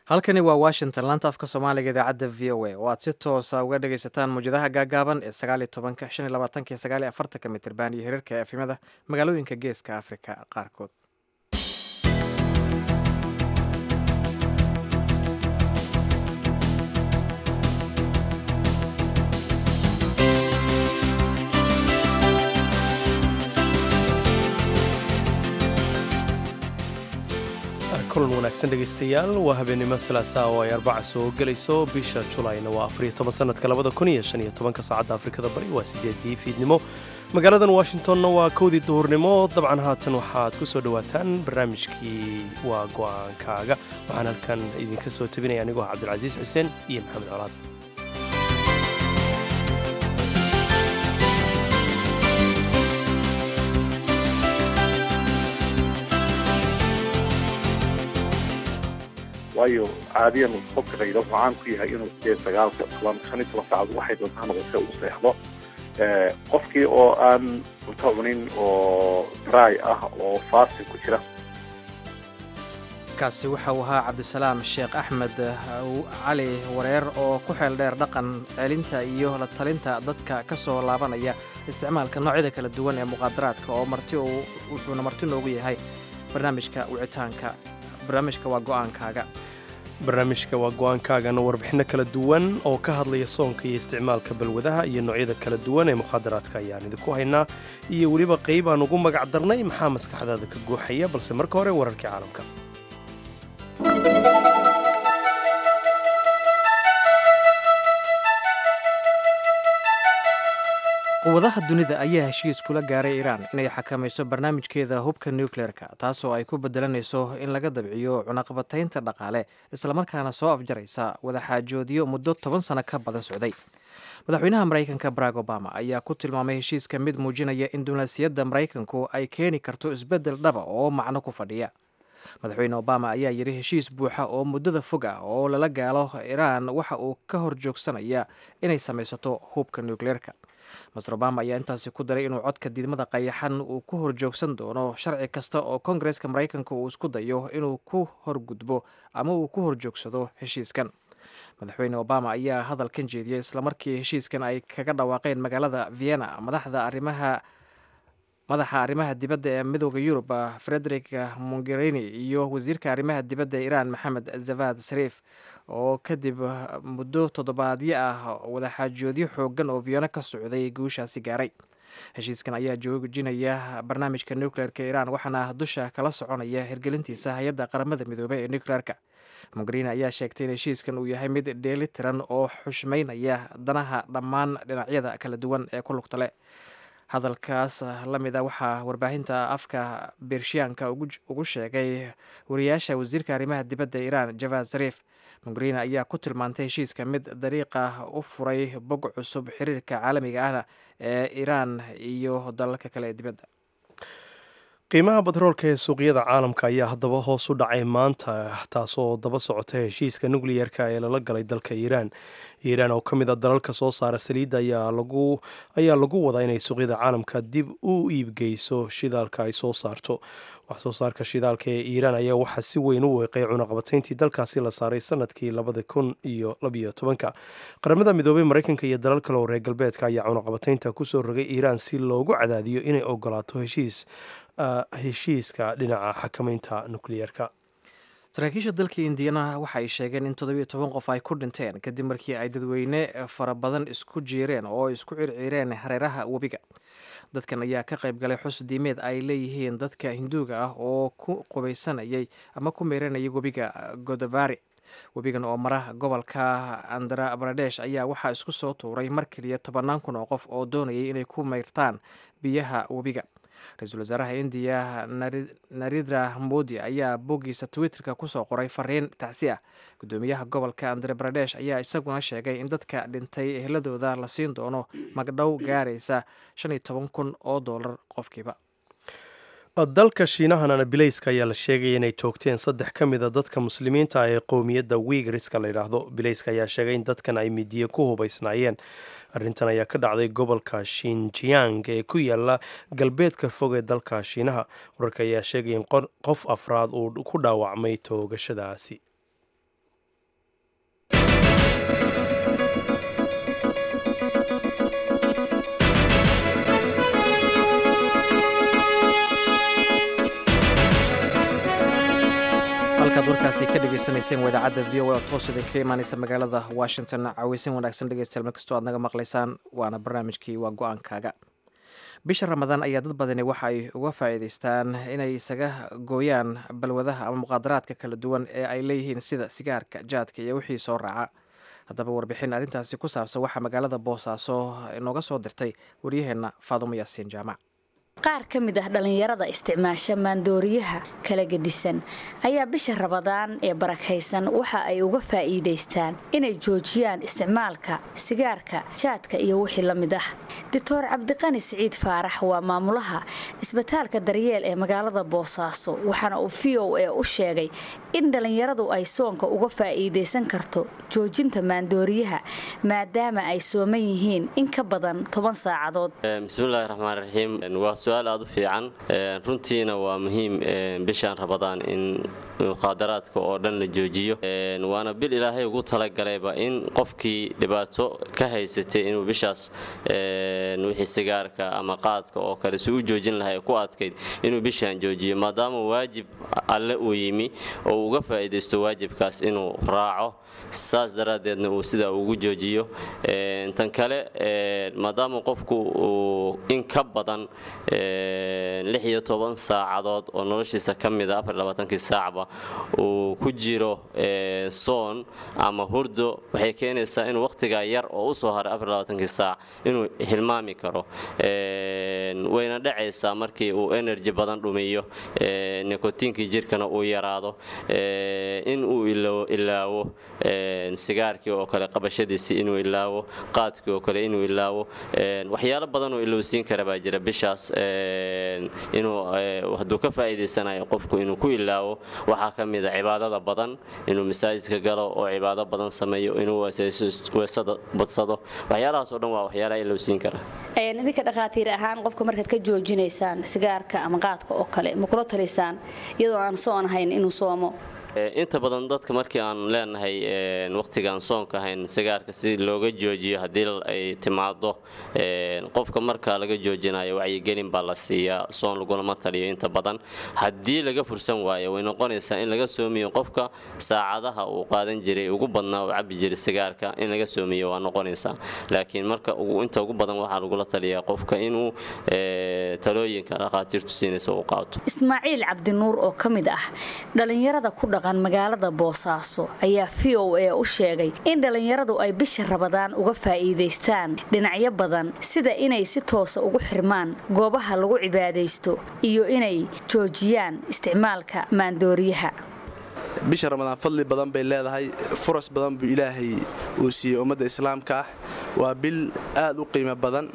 halkani waa washington laanta afka soomaaliga idaacadda v o a oo aad si toosa uga dhagaysataan mawjadaha gaagaaban ee sagaaliyo tobanka shan iyo labaatanka iyo sagaaliyo afartanka mitirban iyo hirarka efimada magaalooyinka geeska afrika qaarkood kulan wanaagsan dhegaystayaal waa habeenimo salaasa oo ay arbaca soo gelayso bisha julayna waa afariyo toban sanadka labada kun iyo shan iyo tobanka saacadda afrikada bari waa sideedii fiidnimo magaaladan washingtonna waa kowdii duhurnimo dabcan haatan waxaad ku soo dhowaataan barnaamijkii waa go-aankaaga waxaan halkan idinka soo tabinaya anigoo ah cabdilcasiis xuseen iyo maxamed colaad waayo caadiyan qofka qaydo wuxuu caan ku yahay inuu sideed sagaalka toban shan iyo toban saacad waxay doontaa noqotay uu seexdo qofkii oo aan cunto cunin oo dry ah oo faasti ku jira kaasi waxa uu ahaa cabdisalaam sheekh axmed cali wareer oo ku xeel dheer dhaqan celinta iyo la talinta dadka ka soo laabanaya isticmaalka noocyada kala duwan ee muqaadaraadka oo marti wuxuuna marti noogu yahay barnaamijka wicitaanka barnaamijka waa go-aankaaga barnaamijka waa go-aankaagana warbixinno kala duwan oo ka hadlaya soonka iyo isticmaalka balwadaha iyo noocyada kala duwan ee mukhaadaraadka ayaan idinku haynaa iyo weliba qayb aan ugu magac darnay maxaa maskaxdaada ka guuxaya balse marka hore wararkii caalamka quwadaha dunida ayaa heshiis kula gaaray iiraan inay xakamayso barnaamijkeeda hubka nucleerka taasoo ay ku bedelanayso in laga dabciyo cunaqabataynta dhaqaale islamarkaana soo afjaraysa wadaxaajoodyo muddo toban sano ka badan socday madaxweynaha maraykanka barack obama ayaa ku tilmaamay heshiiska mid muujinaya in dunaasiyadda maraykanku ay keeni karto isbeddel dhaba oo macno ku fadhiya madaxweyne obama ayaa yidhi heshiis buuxa oo muddada fog ah oo lala gaalo iiraan waxa uu ka hor joogsanaya inay samaysato hubka nucleerka master obama ayaa intaasi ku daray inuu codka diidmada qayaxan uu ku horjoogsan doono sharci kasta oo kongareska maraykanka uu isku dayo inuu ku horgudbo ama uu ku horjoogsado heshiiskan madaxweyne obama ayaa hadalkan jeediyey islamarkii heshiiskan ay kaga dhawaaqeen magaalada vienna madaxda arrimaha madaxa arrimaha dibadda ee midooda yurub frederick mongerini iyo wasiirka arrimaha dibadda iiraan maxamed zavad sariif oo kadib muddo toddobaadyo ah wadaxaajoodyo xoogan oo vienno ka socday guushaasi gaaray heshiiskan ayaa joojinaya barnaamijka nucleerka iiraan waxaana dusha kala soconaya hirgelintiisa hay-adda qaramada midoobey ee nucleerka mongerini ayaa sheegtay in heshiiskan uu yahay mid dheeli tiran oo xushmaynaya danaha dhammaan dhinacyada kala duwan ee ku lugta leh hadalkaas la mid a waxaa warbaahinta afka bershiyaanka ugu sheegay wariyaasha wasiirka arrimaha dibadda iiraan javad sariif mongerini ayaa ku tilmaantay heshiiska mid dariiqa u furay bog cusub xiriirka caalamiga ahna ee iiraan iyo dalalka kale ee dibadda qiimaha batroolka ee suuqyada caalamka ayaa haddaba hoos u dhacay maanta taasoo daba socota heshiiska nukliyerka ee lala galay dalka iiraan iiraan oo ka mid a dalalka soo saara saliidda ayaa lagu wadaa inay suuqyada caalamka dib u iibgeyso shidaalka ay soo saarto wax soo saarka shidaalka ee iiraan ayaa waxaa si weyn u weeqay cunaqabatayntii dalkaasi la saaray sanadkii labada kun iyo labiyo tobanka qaramada midoobey maraykanka iyo dalal kale oo reer galbeedka ayaa cunaqabataynta kusoo rogay iiraan si loogu cadaadiyo inay ogolaato heshiis heshiiska dhinaca xakamaynta nukliyeerka saraakiisha dalka indiyana waxa ay sheegeen in toddobiyo toban qof ay ku dhinteen kadib markii ay dadweyne fara badan isku jiireen oo isku circiireen hareeraha webiga dadkan ayaa ka qayb galay xus diimeed ay leeyihiin dadka hinduuga ah oo ku qubaysanayay ama ku meyranayay webiga godavari webigan oo mara gobolka andhra baradesh ayaa waxaa isku soo tuuray mar keliya tobannaan kun oo qof oo doonayay inay ku meyrtaan biyaha webiga ra-iisul wasaaraha indiya narendra modi ayaa boggiisa twitterka kusoo qoray fariin tacsi ah guddoomiyaha gobolka andre baradesh ayaa isaguna sheegay in dadka dhintay ehladooda la siin doono magdhow gaaraysa shan iyo toban kun oo doolar qofkiiba dalka shiinahana bilayska ayaa la sheegaya inay toogteen saddex ka mid a dadka muslimiinta ah ee qowmiyadda wiigriska la yidhaahdo bilayska ayaa sheegay in dadkan ay midiye ku hubaysnaayeen arrintan ayaa ka dhacday gobolka shinjiang ee ku yaala galbeedka fog ee dalka shiinaha wararka ayaa sheegaya in qof afraad uu ku dhaawacmay toogashadaasi halkaad warkaasi ka dhegaysanayseen wadaacadda v o a oo toos idinkaga imaanaysa magaalada washington caweysin wanaagsan dhegeystayaal meel kastoo aad naga maqlaysaan waana barnaamijkii waa go-aankaaga bisha ramadaan ayaa dad badani waxa ay uga faa'iidaystaan inay isaga gooyaan balwadaha ama muqaadaraadka kala duwan ee ay leeyihiin sida sigaarka jaadka iyo wixii soo raaca haddaba warbixin arrintaasi ku saabsan waxaa magaalada boosaaso inooga soo dirtay waryaheenna faadumo yaasiin jaamac qaar ka mid ah dhallinyarada isticmaasha maandooriyaha kala gedisan ayaa bisha rabadaan ee barakaysan waxa ay uga faa'iidaystaan inay joojiyaan isticmaalka sigaarka jaadka iyo wixii la mid ah doctor cabdiqani siciid faarax waa maamulaha isbitaalka daryeel ee magaalada boosaaso waxaana uu v o a u sheegay in dhallinyaradu ay soonka uga faa'iidaysan karto joojinta maandooriyaha maadaama ay sooman yihiin in ka badan toban saacadood bismillahi raxmaan raxiim waa su-aal aada u fiican runtiina waa muhiim bishaan rabadaan in muqaadaraadka oo dhan la joojiyo waana bil ilaahay ugu talagalayba in qofkii dhibaato ka haysatay inuu bishaas wixii sigaarka ama qaadka oo kale si u joojin lahay ku adkayd inuu bishaan joojiyo maadaama waajib alle uu yimi oo uga faa'iidaysto waajibkaas inuu raaco saas daraaddeedna uu sidaa ugu joojiyo tan kale maadaama qofku uu in ka badan lix iyo toban saacadood oo noloshiisa ka mida afarlabaatankii saacba uu ku jiro soon ama hurdo waxay keenaysaa inuu wakhtigaa yar oo u soo haray afarlabaatankii saac inuu hilmaami karo wayna dhacaysaa markii uu energy badan dhumiyo nikotiinkii jirkana uu yaraado in uu ilaawo sigaarkii oo kale qabashadiisii inuu ilaawo qaadkii oo kale inuu ilaawo waxyaalo badan oo ilowsiin kara baa jira bishaas inuu hadduu ka faa'iidaysanayo qofku inuu ku ilaawo waxaa ka mida cibaadada badan inuu masaajidka galo oo cibaado badan sameeyo inuu weesada badsado waxyaalahaas oo dhan waa waxyaalaha ilowsiin kara idinka dhakhaatiir ahaan qofka markaad ka joojinaysaan sigaarka ama qaadka oo kale ma kula talisaan iyadoo aan soon ahayn inuu soomo inta badan dadka markii aan leenahay waqtigaan soonka ahayn sigaarka si looga joojiyo haddii ay timaado qofka marka laga joojinayo wacyigelin baa la siiyaa soon lagulama taliyo inta badan haddii laga fursan waayo way noqonaysaa in laga soomiyo qofka saacadaha uu qaadan jiray ugu badnaa uu cabi jiray sigaarka in laga soomiyo waa noqonaysaa laakiin marka inta ugu badan waxaa lagula taliyaa qofka inuu talooyinka dhakhaatiirtu siinaysa uu qaato ismaaciil cabdinuur oo ka mid ah dhallinyarada ku dhaqan magaalada boosaaso ayaa v o a u sheegay in dhallinyaradu ay bisha rabadaan uga faa'iidaystaan dhinacyo badan sida inay si toosa ugu xirmaan goobaha lagu cibaadaysto iyo inay joojiyaan isticmaalka maandooriyaha bisha ramadaan fadli badan bay leedahay furas badan buu ilaahay uu siiyey ummadda islaamka ah waa bil aad u qiimo badan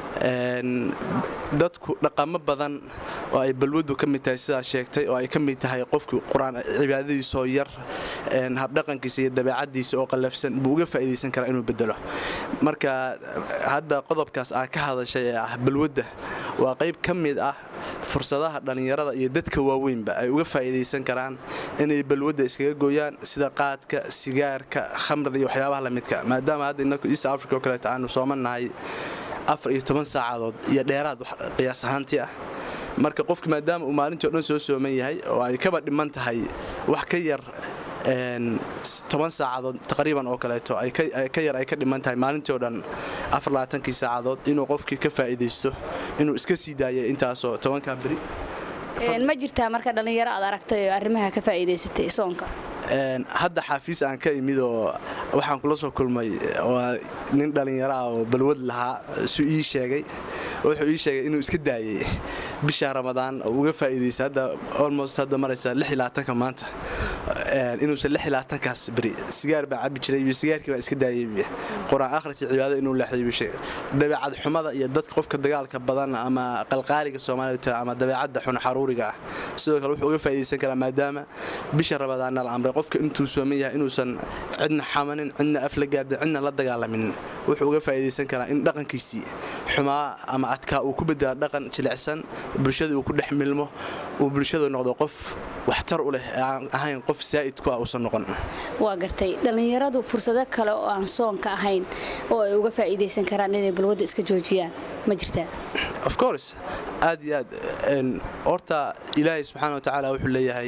dadku dhaqamo badan oo ay balwadu ka mid tahay sidaa sheegtay oo ay ka mid tahay qofkii qur-aan cibaadadiisaoo yar habdhaqankiisa iyo dabeecadiisa oo qallafsan buu uga faa'iidaysan karaa inuu bedelo marka hadda qodobkaas aa ka hadashay ee ah balwadda waa qayb ka mid ah fursadaha dhallinyarada iyo dadka waaweynba ay uga faa'iidaysan karaan inay balwadda iskaga gooyaan sida qaadka sigaarka khamrada iyo waxyaabaha lamidka maadaama hadda inaku east africa oo kaleeto aanu soomannahay afar iyo toban saacadood iyo dheeraad qiyaas ahaantii ah marka qofka maadaama uu maalintii o dhan soo sooman yahay oo ay kaba dhiman tahay wax ka yar toban saacadood taqriiban oo kaleeto ka yar ay ka dhiman tahay maalintii o dhan afarlabaatankii saacadood inuu qofkii ka faa'iidaysto inuu iska sii daaya intaasoo tobankaa beri ma jirtaa marka dhallinyaro aad aragtay oo arrimaha ka faa'iidaysatay soonka hadda xaafiis aan ka imid oo waxaan kula soo kulmay waa nin dhallinyaro ah oo balwad lahaa su ii sheegay wuxuu ii sheegay inuu iska daayay bisha ramadaan oo uga faa'iidaysa hadda almost hadda maraysa ka maanta inuusan kaas beri sigaar baa cabi jiray iyo sigaarkii baa iska daayay qur-aan akhris iyo cibaado inuu leexday dabeecad xumada iyo dadka qofka dagaalka badan ama qalqaaliga soomaalida ama dabeecadda xun xaruuriga ah sidoo kale wuxuu uga faa'iidaysan karaa maadaama bisha ramadaanna la amray qofka intuu sooman yahay inuusan cidna xamanin cidna af la gaardin cidna la dagaalaminin wuxuu uga faa'iidaysan karaa in dhaqankiisii xumaa ama adkaa uu ku bedela dhaqan jilicsan bulshada uu ku dhex milmo uu bulshada noqdo qof waxtar u leh aan ahayn qof saa'id ku ah uusan noqon waa gartay dhallinyaradu fursado kale oo aan soonka ahayn oo ay uga faa'iidaysan karaan inay balwadda iska joojiyaan ma jirtaa of course aad iyo aad horta ilaahay subxaana wa tacaala wuxuu leeyahay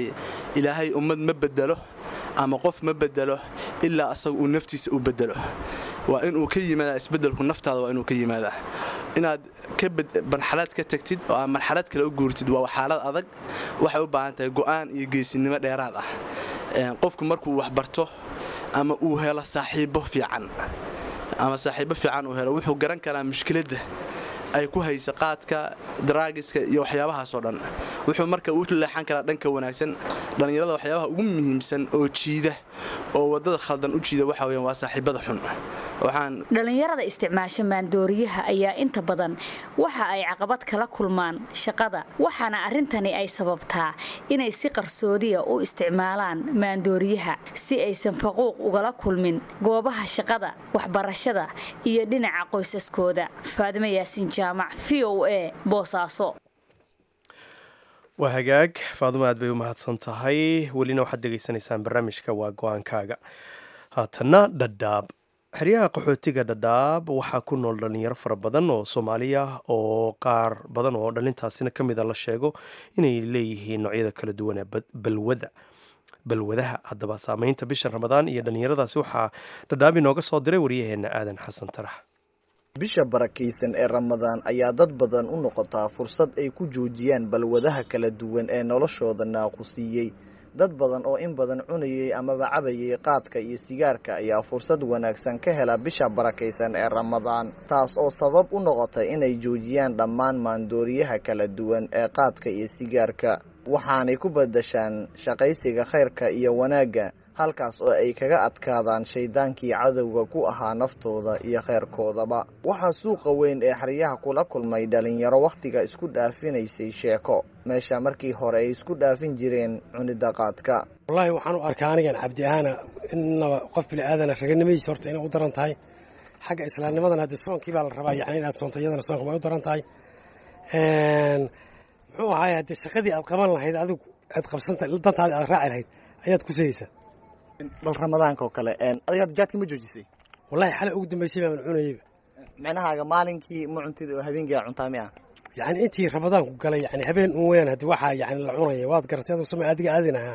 ilaahay ummad ma bedelo ama qof ma bedelo ilaa asaga uu naftiisa u bedelo waa inuu ka yimaadaa isbedelku naftaada waa inuu ka yimaadaa inaad marxalad ka tagtid oo aad marxalad kale u guurtid waa xaalad adag waxay u baahan tahay go'aan iyo geesinimo dheeraad ah qofku markuu wax barto ama uu helo saaxiibo fiican ama saaxiibo fiican uu helo wuxuu garan karaa mushkiladda ay ku haysa qaadka daraagiska iyo waxyaabahaasoo dhan wuxuu marka u leexan karaa dhanka wanaagsan dhallinyarada waxyaabaha ugu muhiimsan oo jiida oo waddada khaldan u jiida waxa weyan waa saaxiibada xun dhalinyarada isticmaasha maandooriyaha ayaa inta badan waxa ay caqabad kala kulmaan shaqada waxaana arrintani ay sababtaa inay si qarsoodiya u isticmaalaan maandooriyaha si aysan faquuq ugala kulmin goobaha shaqada waxbarashada iyo dhinaca qoysaskooda faadimo yaasiin jaamac v o a boosaaso waa hagaag faadimo aad bay u mahadsan tahay welina waxaad dhegaysanaysaan barnaamijka waa go-aankaaga haatanna dhadhaab xeryaha qaxootiga dhadhaab waxaa ku nool dhalinyaro fara badan oo soomaaliya oo qaar badan oo dhalintaasina ka mida la sheego inay leeyihiin noocyada kala duwan ee balwada balwadaha haddaba saameynta bisha ramadaan iyo dhalinyaradaasi waxaa dhadhaab inooga soo diray waryaheena aadan xasan tarax bisha barakaysan ee ramadaan ayaa dad badan u noqotaa fursad ay ku joojiyaan balwadaha kala duwan ee noloshooda naaqusiiyey dad badan oo in badan cunayay amaba cabayay qaadka iyo sigaarka ayaa fursad wanaagsan ka hela bisha barakaysan ee ramadaan taas oo sabab u noqotay inay joojiyaan dhammaan maandooriyaha kala duwan ee qaadka iyo sigaarka waxaanay ku badashaan shaqaysiga khayrka iyo wanaagga halkaas oo ay kaga adkaadaan shaydaankii cadowga ku ahaa naftooda iyo khayrkoodaba waxaa suuqa weyn ee xeryaha kula kulmay dhalinyaro wakhtiga isku dhaafinaysay sheeko meesha markii hore ay isku dhaafin jireen cunida qaadka wallaahi waxaan u arkaa anigan cabdi ahaana innaba qof bini aadana raganimadiisa horta inay u daran tahay xagga islaamnimadan haddi soonkii baa la rabaa yani inaad soonto iyadana soonka way u daran tahay muxuu ahaay haddii shaqadii aad qaban lahayd adigu aad qabsanta dantaadi aad raaci lahayd ayaad ku sayeysaa bal ramadaanka oo kale adiga hadda jaadka ma joojisay wallahi xalay ugu dambaysay baan cunayeyba micnahaaga maalinkii ma cuntid oo habeenkii aa cuntaa mi ah yani intii ramadaanku galay yani habeen un weyaan haddi waxaa yani la cunaya waad garatay aduu sama adiga aadin ahaa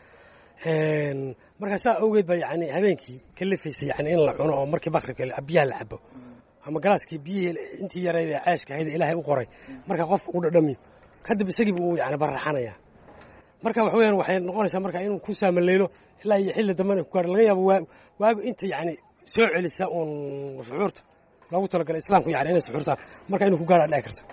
markaa saa awgeed baa yani habeenkii ka lafaysay yani in la cuno oo markii bakribka biyaha la cabo ama galaaskii biyihii intii yarayd ee ceeshka ahayd ilaahay u qoray marka qofka u dhadhamiyo kadib isagiiba uu yani baraxanaya marka wax weyaan waxay noqonaysaa marka inuu ku saamaleylo ilaa iyo xilli dambena ku gaaro laga yaabo waagu inta yani soo celisa uun suxuurta loogu talagalay islaamku yani inay suxuurta marka inuu ku gaara dhici karta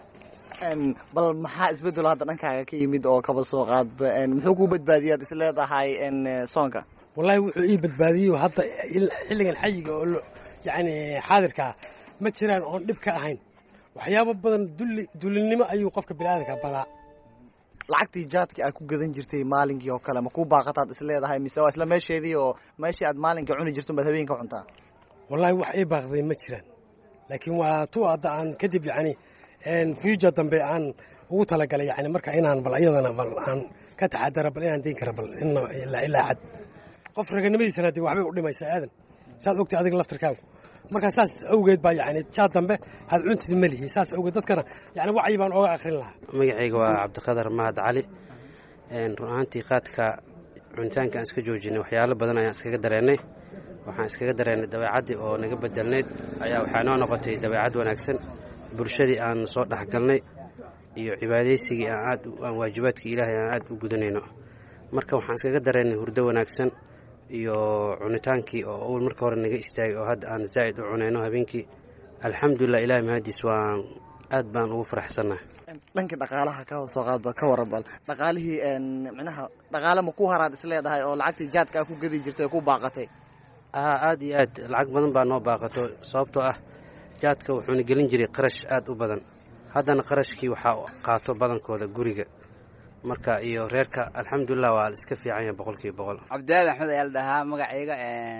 bal maxaa isbedelo hadda dhankaaga ka yimid oo kaba soo qaadba muxuu ku badbaadiyaad is leedahay soonka wallahi wuxuu ii badbaadiyo hadda xilligan xayiga oo yani xaadirkaa ma jiraan oon dhib ka ahayn waxyaabo badan dulli dullinimo ayuu qofka biniaadanka badaa lacagtii jaadka aad ku gadan jirtay maalinkii oo kale ma ku baaqataad is leedahay mise waa isla meesheedii oo meeshii aad maalinka cuni jirto baad habeenka cuntaa wallahi wax ii baaqday ma jiraan laakiin waa tu hadda aan kadib yani future dambe aan ugu talagalay yani marka inaan bal iyadana bal aan ka taxadara bal inaan dayn kara bal ilaa xad qof raganimadiisana dee waxbay u dhimaysaa aadan saad ogtay adiga laftirkaagu markaa saas awgeed baa yani jaad dambe had cuntid ma lihi saas awgeed dadkana yani wacyi baan ooga akrin lahaa magacayga waa cabdiqadar mahad cali run ahaantii qaadka cunitaanka aan iska joojinay waxyaalo badan ayaan iskaga dareennay waxaan iskaga dareennay dabeecaddii oo naga bedelnayd ayaa waxaa noo noqotay dabeecad wanaagsan bulshadii aan soo dhexgalnay iyo cibaadaysigii aan aad aan waajibaadkii ilaahay aan aad u gudanayno marka waxaan iskaga dareennay hurdo wanaagsan iyo cunitaankii oo awal marka hore naga istaagay oo hadda aan zaa'id u cunayno habeenkii alxamdulilah ilahay mahadiis waan aad baan ugu faraxsannahay dhankii dhaqaalaha ka soo qaadba ka waran bal dhaqaalihii micnaha dhaqaale ma ku haraad is leedahay oo lacagtii jaadka aa ku gedi jirtay oo ku baaqatay aa aad iyo aad lacag badan baa noo baaqato sababtoo ah jaadka wuxuuna gelin jiray qarash aad u badan haddana qarashkii waxaa qaato badankooda guriga marka iyo reerka alxamdulilah waa la iska fiican yahay boqolkiiba boqol cabdilaali axmed ayaa la dhahaa magacayga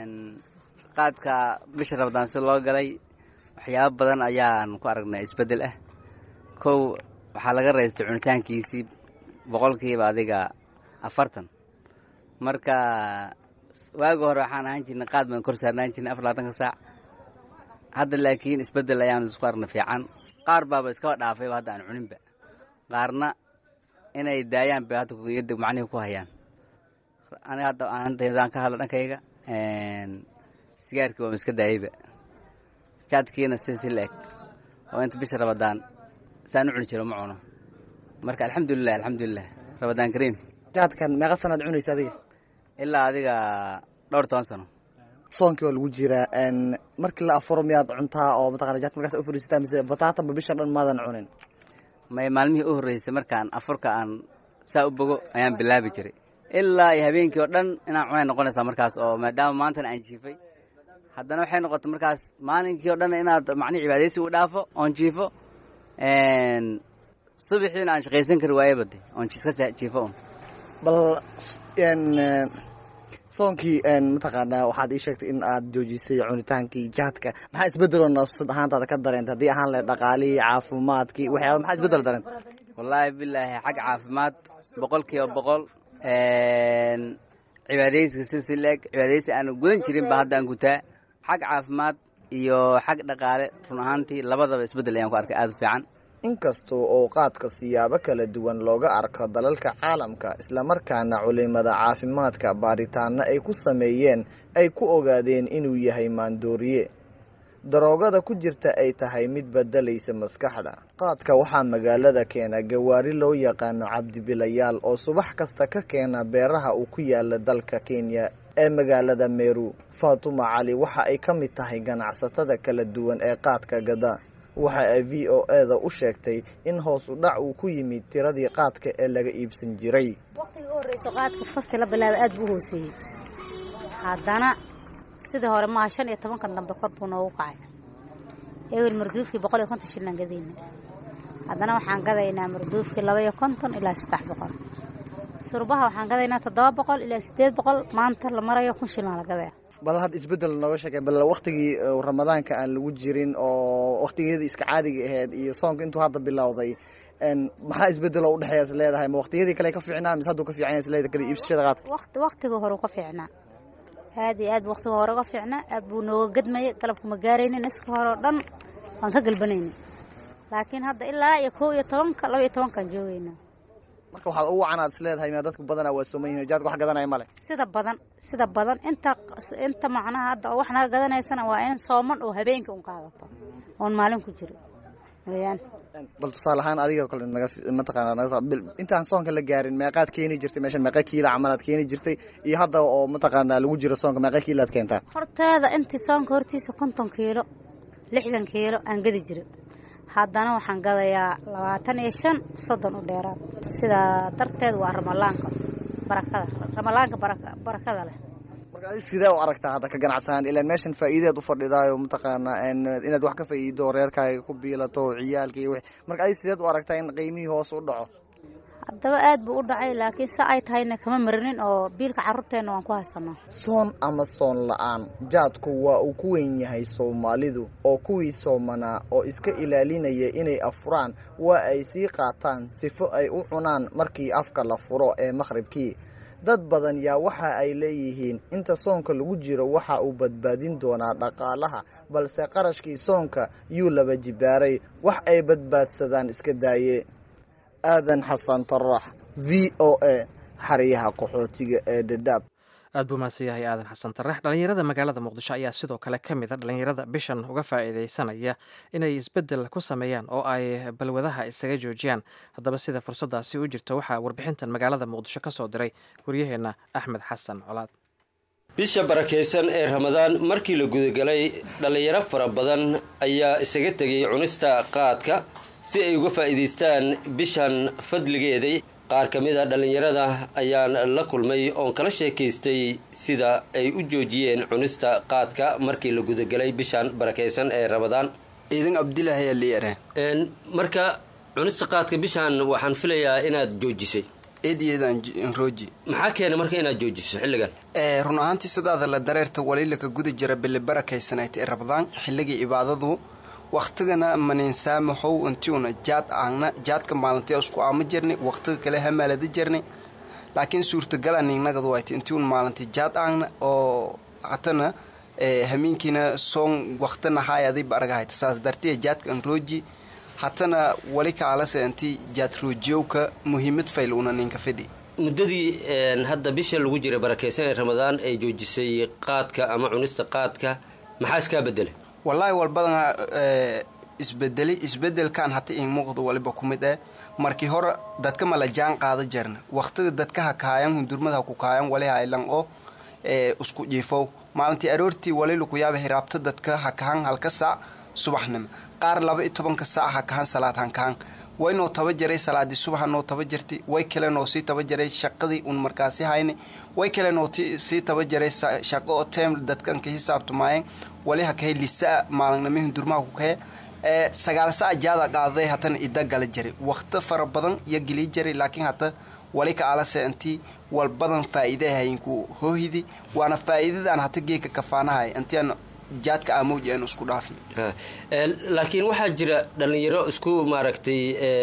qaadka bisha rabadaan si loo galay waxyaabo badan ayaan ku aragnay isbeddel ah kow waxaa laga raystay cunitaankiisii boqolkiiba adiga afartan marka waagi hore waxaan ahaan jirnay qaad baan kor saarnaan jirnay afar labaatanka saac hadda laakiin isbeddel ayaan isku arnay fiican qaar baaba iskaba dhaafayba hadda aan cuninba qaarna inay daayaan bay hadda yadda macnihii ku hayaan aniga hadda aan ka hadlo dhankayga sigaarkii waa iska daayeyba jaadkiina si si la-eg oo inta bisha rabadaan saan u cuni jiro ma cuno marka alxamdulilah alxamdulilah rabadaan kariim jaadkan meeqa sanaad cunaysa adiga ilaa adiga dhowr toban sano soonkii waa lagu jiraa markii la afuro miyaad cuntaa oo mataqana jaadka markaas u fariisataa mise bataatanba bisha dhan maadan cunin may maalmihii u horreysay markaan afurka aan saa u bogo ayaan bilaabi jiray ilaa iyo habeenkii oo dhan inaan cunay noqonaysaa markaas oo maadaama maantana aan jiifay haddana waxay noqotay markaas maalinkii o dhan inaad macnihi cibaadaysi u dhaafo oon jiifo subaxiina aan shaqaysan kari waaye bade oon iska jiifo un bal soonkii mataqaanaa waxaad ii sheegtay in aad joojisay cunitaankii jaadka maxaa isbedeloo nafsad ahaantaada ka dareentay haddii ahaan lahayd dhaqaalihii caafimaadkii waxyaaba maxaa isbedel dareentay wallaahi bilaahi xag caafimaad boqol kiiba boqol cibaadaysiga si si leeg cibaadaysi aan gudan jirin ba hadda aan gutaa xag caafimaad iyo xag dhaqaale run ahaantii labadaba isbeddel ayaan ku arkay aada u fiican inkasta oo qaadka siyaabo kala duwan looga arko dalalka caalamka islamarkaana culimada caafimaadka baaritaano ay ku sameeyeen ay ku ogaadeen inuu yahay maandooriye daroogada ku jirta ay tahay mid bedelaysa maskaxda qaadka waxaa magaalada keena gawaari loo yaqaano cabdibilayaal oo subax kasta ka keena beeraha uu ku yaala dalka kenya ee magaalada meru faatuma cali waxa ay ka mid tahay ganacsatada kala duwan ee qaadka gada waxa ay v o eda u sheegtay in hoos u dhac uu ku yimid tiradii qaadka ee laga iibsan jiray waqtigii u horreyso qaadka fasti la bilaabay aada buu hooseeyey haddana sidii hore maaha shan iyo tobankan dambe kor buu noogu kacay ewel marduufkii boqol iyo konton shillaan gadayna haddana waxaan gadaynaa marduufkii laba iyo konton ilaa saddex boqol surbaha waxaan gadaynaa toddoba boqol ilaa siddeed boqol maanta la marayo kun shillaan la gadaya bal had isbedel nooga sheekay bal waktigii ramadaanka aan lagu jirin oo waktigeedii iska caadiga ahayd iyo soonka intuu hadda bilowday maxaa isbedel oo udhexeeya is leedahay ma waktiyadii kale ka fiicnaa mise hadduu ka fiican yahay isleeda kale iibsashada qaadka waqti waqtiga hore ka fiicnaa aad iyo aad waqtiga hore uga fiicnaa aad buu nooga gadmayay galabka ma gaaraynin niska hore oo dhan waan ka galbanayna laakiin hadda ilaa iyo kow iyo tobanka laba iyo tobankaan joogeynaa marka waxaad ugu wacan aad is leedahay miyaa dadku badanaa waa sooman yihin jaadka wax gadanaya male sida badan sida badan inta inta macnaha hadda oo wax naga gadanaysana waa in sooman oo habeenkii un qaadato oon maalin ku jiro weyaan bal tusaale ahaan adiga kale naga mataqaana naga intaan soonka la gaarin meeqaad keeni jirtay meeshan meeqa kiila camalaad keeni jirtay iyo hadda oo mataqaanaa lagu jiro soonka meeqa kiilaad keentaa horteeda intii soonka hortiisa konton kiilo lixdan kiilo aan gadi jiray haddana waxaan gadayaa labaatan iyo shan soddon u dheeraad sidaa darteed waa ramalaanka barakada ramalaanka barakada leh marka adi sidee u aragtaa hadda ka ganacsanaan ilaan meeshan faa'iideed u fadhidaayo mataqaanaa inaad wax ka faa'iido reerkaaga ku biilato ciyaalka iyo wixii marka adi sideed u aragtaa in qiimihii hoos u dhaco haddaba aad buu u dhacay laakiin se ay tahayna kama marinin oo biilka carruurteenna waan ku haysanaa soon ama soon la-aan jaadku waa uu ku weyn yahay soomaalidu oo kuwii soomanaa oo iska ilaalinaya inay afuraan waa ay sii qaataan sifo ay u cunaan markii afka la furo ee maqhribkii dad badan yaa waxa ay leeyihiin inta soonka lagu jiro waxa uu badbaadin doonaa dhaqaalaha balse qarashkii soonka yuu laba jibaaray wax ay badbaadsadaan iska daaye aadan xasan tarax v o a xeryaha qaxootiga ee dhadhaab aad buu mahadsan yahay aadan xasan tarax dhallinyarada magaalada muqdisho ayaa sidoo kale ka mid a dhallinyarada bishan uga faa'iidaysanaya inay isbeddel ku sameeyaan oo ay balwadaha isaga joojiyaan haddaba sida fursaddaasi u jirto waxaa warbixintan magaalada muqdisho ka soo diray waryaheenna axmed xasan colaad bisha barakaysan ee ramadaan markii la gudagalay dhallinyaro fara badan ayaa isaga tegay cunista qaadka si ay uga faa'iidaystaan bishan fadligeeday qaar ka mid a dhallinyarada ayaan la kulmay oon kala sheekaystay sida ay u joojiyeen cunista qaadka markii la gudagelay bishan barakaysan ee ramadaan ciidan abdilaahi ayaa liyare marka cunista qaadka bishan waxaan filayaa inaad joojisay eedyadaan rooji maxaa keena marka inaad joojiso xilligan run ahaantii sidaada la dareerta walilaka guda jira bili barakaysanayd ee ramadaan xilligii cibaadadu wakhtigana maninsaamahow intiuna jaad aagna jaadka maalintii isku aama jirni wakhtiga kale hamaalada jirni laakiin suurtagala ningnagadu wayta intiuna maalintii jaad aagna oo hatana hamiinkiina soon wakhtina haayadiiba aragahayta saas dartiya jaadkan rooji hatana wali kaalase inti jaad roojiyowka muhiimad fayl una ninka fidhi muddadii hadda bisha lagu jira barakeysan ee ramadaan ay joojisay qaadka ama cunista qaadka maxaa iskaa bedelay wallaahi walbadana isbedeli isbedelkan hata in muuqda waliba ku mid eh markii hore dadka ma la jaan qaada jarna waqtiga dadka ha kaayan hundurmada ha ku kaayan wali haylan oo isku jiifow maalintii aroortii wali laku yaaba hiraabta dadka ha kahan halka saac subaxnimo qaar laba iyo tobanka saac ha kahan salaad han kahan way noo taba jaray salaadii subaxa noo taba jirtay way kale noo sii taba jaray shaqadii un markaasi hayni way kale noo sii taba jaray shaqo oo tem dadkan ka xisaabtamaayeen wali ha kahay lisaa maalinimo hundurmaha ku kahe sagaal sac jaada qaaday hatana ida gala jiray waqti fara badan iyo gelii jiray laakiin hata wali ka alase intii wal badan faa'iide hayinku hoohidi waana faa'iidadaan hata geeka kafaanahay intiaan jaadka amowji aan isku dhaafin laakiin waxaa jira dhallinyaro isku maaragtay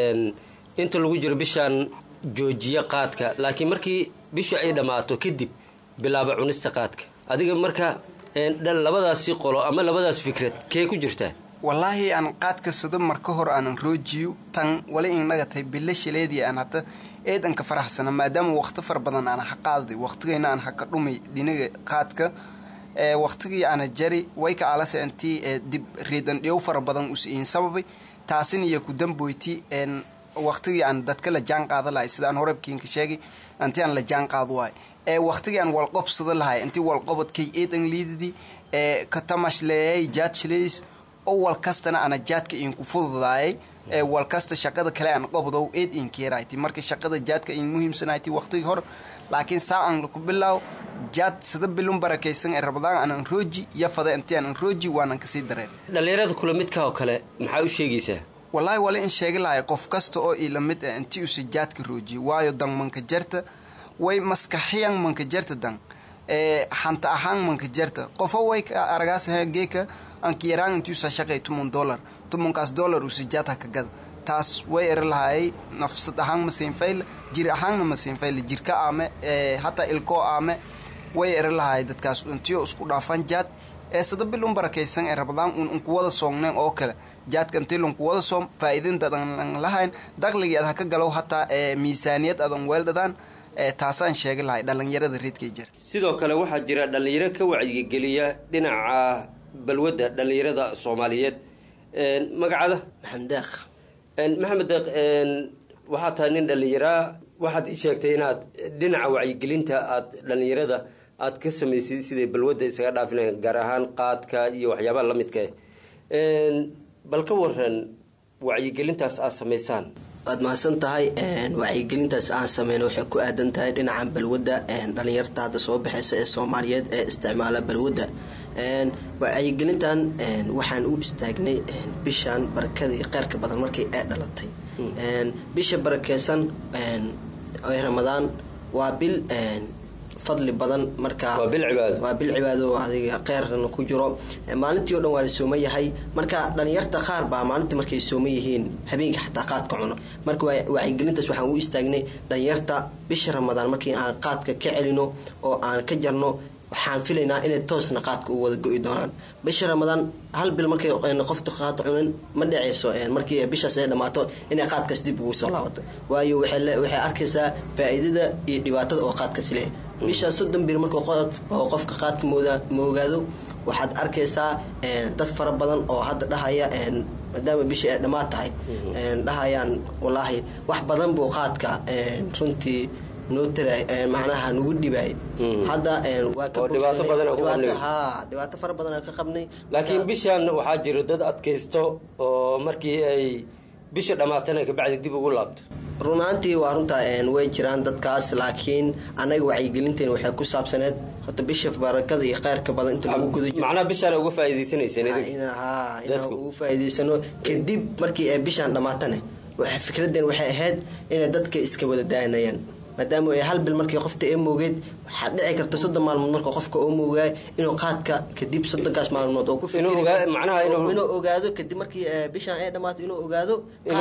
inta lagu jiro bishaan joojiya qaadka laakiin markii bisha ay dhammaato kadib bilaaba cunista qaadka adiga marka labadaasi qolo ama labadaas fikrad kee ku jirtaa wallaahi aan qaadka sida marka hor aanan roojiyo tan wali inaga tahay bilo shileedii aan hata eedanka faraxsana maadaama waqti fara badan aan ha qaaday waqtigayna aan haka dhumay dhinaga qaadka waqtigii aana jari way ka alase intii dib riidan dheew fara badan usiin sababay taasin iyo ku damboyti waqtigii aan dadka la jaan qaada lahay sida aan horebkiinka sheegay intii aan la jaan qaado waay waqtigii aan walqobsada lahay intii walqobadkay eedan liidadii katamashleeyay jaad shileys oo wal kastana ana jaadka iinku fududaayay wal kasta shaqada kale aan qobdow eed inkeerayti marka shaqada jaadka in muhiimsanayti waqtigii hor laakiin saa aan laku bilaaw jaad sida bilun barakaysan ee rabadaan aanan rooji iyo fada intii aanan rooji waanan kasii dareen dhallinyarada kula midka oo kale maxaa u sheegaysaa wallaahi wali in sheegi lahay qof kasta oo ila mid ah intii usa jaadka roojiye waayo dan manka jarta way maskaxiyan manka jarta dan xanta ahaan manka jarta qofo way aragaas geeka anka yaraan intii usa shaqay tumun dollar tumunkaas dollar usa jaad haka gada taas way eri lahaayay nafsad ahaan ma siinfayla jir ahaanna ma siinfayla jirka aame hataa ilkoo aame way eri lahaayay dadkaas intiyo isku dhaafan jaad ee sada bil un barakaysan ee rabadaan un unkuwada soongneen oo kale jaadka intii lunkuwada soom faa'iidintadan lahayn daqligii ad haka galow hataa miisaaniyad adan weeldhadaan taasaan sheegi lahay dhallinyarada reedkay jir sidoo kale waxaa jira dhallinyaro ka wacyigeliya dhinaca balwadda dhallinyarada soomaaliyeed magacada maxamed deeq maxamed deeq waxaa tahay nin dhallinyaraa waxaad ii sheegtay inaad dhinaca wacyigelinta aad dhallinyarada aad ka samaysay siday balwadda isaga dhaafinayan gaar ahaan qaadka iyo waxyaabaha la midka bal ka waran wacyigelintaas aad samaysaan waad mahadsan tahay wacyigelintaas aan sameyna waxay ku aadan tahay dhinaca balwadda dhalinyarta hadda soo baxaysa ee soomaaliyeed ee isticmaala balwadda wacyigelintan waxaan u istaagnay bishan barakada iyo qeyrka badan markay ee dhalatay bisha barakeysan ee ramadaan waa bil fadli badan marka waa bil cibaado adiga qeyrna ku jiro maalintii o dhan waa la sooman yahay marka dhalinyarta qaar baa maalintii markay sooman yihiin habeenka xataa qaadka cuno marka wacyigelintaas waxaan u istaagnay dhalinyarta bisha ramadaan markii aan qaadka ka celino oo aan ka jarno waxaan filaynaa inay toosna qaadka u wada go-i doonaan bisha ramadaan hal bil markay qofta qaadka cunin ma dhaceyso markii bishaas ay dhammaato inay qaadkaas dib ugu soo laabato waayo waxay arkaysaa faa-iidada iyo dhibaatada oo qaadkaas leh bishaas soddon bir markuu qofka qaadka moogaado waxaad arkaysaa dad fara badan oo hadda dhahaya maadaama bishii ay dhammaad tahay dhahayaan wallaahi wax badan buu qaadka runtii noo taraay macnaha nagu dhibaay hadda dhibaato fara badan ka qabnay laakiin bishan waxaa jira dad adkaysto oo markii ay bisha dhammaatana kabacdi dib ugu laabto runaantii waa runtaa way jiraan dadkaas laakiin annaga wacyigelinteena waxay ku saabsaneed horta bisha barakada iyo kheyrka badan inta lagu guda jiro macnaha bishaan uga faa'iidaysanaysan inaan ugu faa'iidaysano kadib markii ay bishaan dhammaatane fikradeen waxay ahayd inay dadka iska wada daanayaan maadaama ay hal bil markii qofta ee moogeed waxaad dhici karta soddon maalmood marka qofka oo moogaay inuu qaadka kadib soddonkaas maalmood oo ku inuu ogaado kadib markii bishaan ay dhammaato inuu ogaado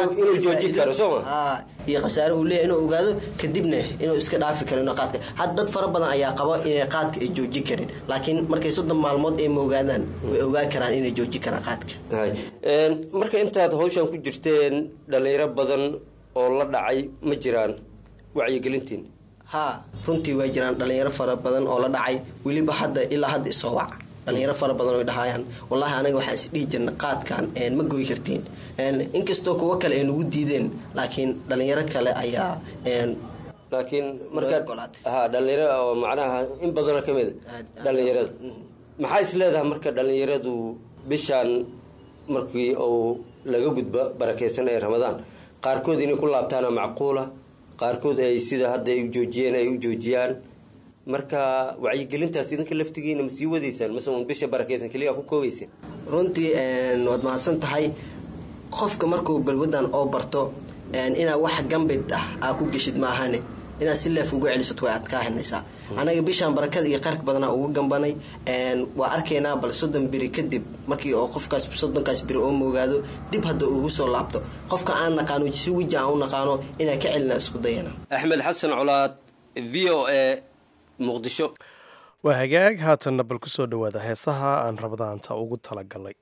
iyo khasaare uu leeyahy inuu ogaado kadibna inuu iska dhaafi karo inuu qaadka had dad fara badan ayaa qaba inay qaadka ay jooji karin laakiin markay soddon maalmood ay moogaadaan way ogaan karaan inay jooji karaan qaadka marka intaad hawshan ku jirteen dhalinyaro badan oo la dhacay ma jiraan wacyigelintiin haa runtii way jiraan dhalinyaro fara badan oo la dhacay weliba hadda ilaa hadda isoo wac dhalinyaro fara badan oo dhahayaan wallaahi anaga waxaan isdhihi jirna qaadkan ma goy kartiin inkastoo kuwo kale ay nagu diideen laakiin dhalinyaro kale ayaa laakiin markaa ha dhalinyaro oo macnaha in badanoo ka mid dhalinyarada maxaa is leedahay marka dhalinyaradu bishaan markii uu laga gudbo barakeysan ee ramadaan qaarkood inay ku laabtaana macquula qaarkood ay sida hadda ay u joojiyeen ay u joojiyaan marka wacyigelintaas idinka laftigiina ma sii wadaysaan mase un bisha barakeysan keliya ku koobayseen runtii waad mahadsan tahay qofka markuu balwadan oo barto inaa wax gambid ah aa ku geshid maahane inaad si leef ugu celisad way adkaa henaysaa anaga bishaan barakada iyo qarka badanaa ugu gambanay waa arkaynaa bal soddon beri kadib markii oo qofkaas soddonkaas beri oo moogaado dib hadda ugu soo laabto qofka aan naqaano si weji aan u naqaano inaa ka celina isku dayana axmed xasan colaad v o a muqdisho waa hagaag haatanna bal ku soo dhowaada heesaha aan rabadaanta ugu talagalay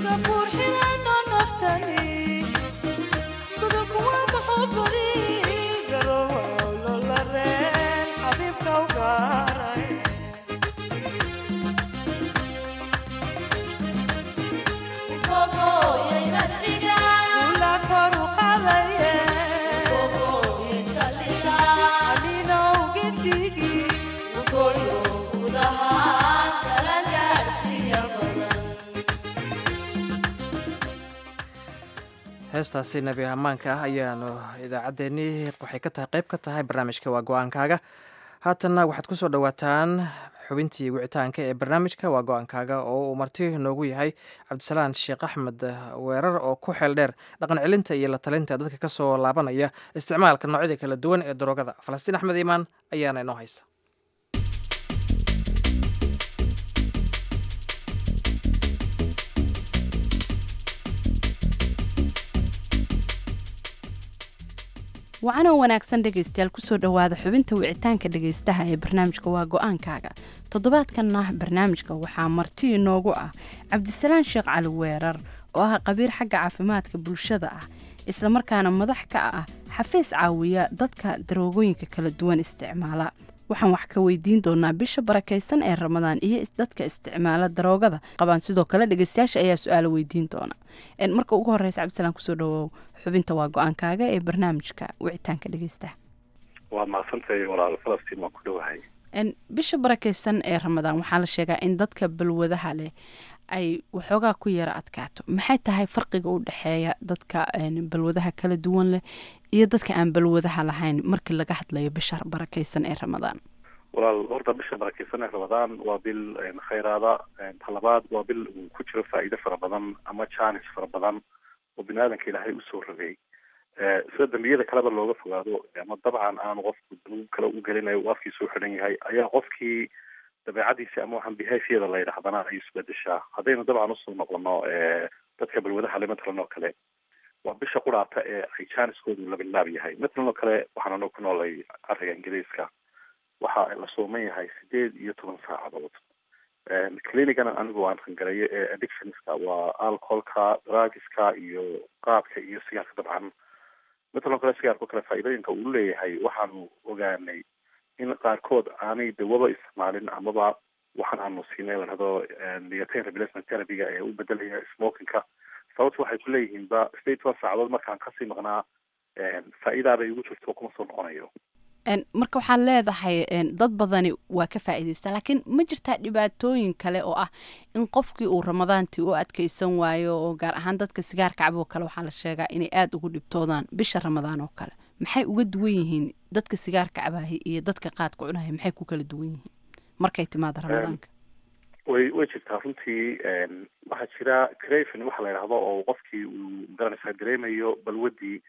heestaasi nebi ammaanka ah ayaanu idaacaddeenii waxay ka tahay qayb ka tahay barnaamijka waa go-aankaaga haatanna waxaad ku soo dhowaataan xubintii wicitaanka ee barnaamijka waa go-aankaaga oo uu marti noogu yahay cabdisalaan sheekh axmed weerar oo ku xeel dheer dhaqan celinta iyo la talinta dadka ka soo laabanaya isticmaalka noocyada kala duwan ee daroogada falastiin axmed iimaan ayaana inoo haysa wacanoo wanaagsan dhegaystayaal kusoo dhowaada xubinta wicitaanka dhegaystaha ee barnaamijka waa go-aankaaga toddobaadkanna barnaamijka waxaa marti inoogu ah cabdisalaan sheekh cali weerar oo ah qabiir xagga caafimaadka bulshada ah islamarkaana madax ka ah xafiis caawiya dadka daroogooyinka kala duwan isticmaala waxaan wax ka weydiin doonaa bisha barakaysan ee ramadaan iyo dadka isticmaala daroogada qabaan sidoo kale dhegeystayaasha ayaa su-aalo weydiin doona marka ugu horeysa cabdisalaan kusoo dhawow xubinta waa go-aankaaga ee barnaamijka wicitaanka dhegeystaha waa mahadsantahay walaal falastiin waan ku dhowahay bisha barakaysan ee ramadaan waxaa la sheegaa in dadka balwadaha leh ay waxoogaa ku yara adkaato maxay tahay farqiga u dhexeeya dadka balwadaha kala duwan leh iyo dadka aan balwadaha lahayn markii laga hadlayo bisha barakaysan ee ramadaan walaal horta bisha barakaysan ee ramadaan waa bil khayraada talabaad waa bil uu ku jiro faa'iido fara badan ama jaanis fara badan oo bini aadanka ilaahay usoo rogay sida dambiyada kaleba looga fogaado ama dabcan aanu qofku danuub kale u gelinayo uu afkiisa u xidhan yahay ayaa qofkii dabeecadiisi ama waxaan behaviorda la yidhahdana ay isbedeshaa haddaynu dabcan usoo noqono dadka balwadaha le matalan oo kale waa bisha quraata ee ay jaaniskoodu labilaab yahay matalan oo kale waxaan anu ku noolay ariga ingiriiska waxa la sooman yahay sideed iyo toban saacadood clinicana anigu aan rangareeyo ee addictionska waa alcoholka drugska iyo qaadka iyo sigaarka dabcan matalan kale sigaarka o kale faa'iidooyinka uu leeyahay waxaanu ogaanay in qaarkood aanay dawaba isticmaalin amaba waxaan aanu siinay lahado nicotine replacement therapyga ee u bedelaya smokingka sababta waxay ku leeyihiin ba state one saacadood markaan kasii maqnaa faa'iidaabay ugu jirto kuma soo noqonayo marka waxaad leedahay dad badani waa ka faa'iidaysta laakiin ma jirtaa dhibaatooyin kale oo ah in qofkii uu ramadaantii u adkaysan waayo oo gaar ahaan dadka sigaarka caboo kale waxaa la sheegaa inay aada ugu dhibtoodaan bisha ramadaan oo kale maxay uga duwan yihiin dadka sigaarka cabahay iyo dadka qaadka cunahay maxay ku kala duwan yihiin markay timaada ramadaanka way way jirtaa runtii waxaa jira crafin waxa la yidhahdo oo qofkii uu magaranaysaa dareemayo balwadii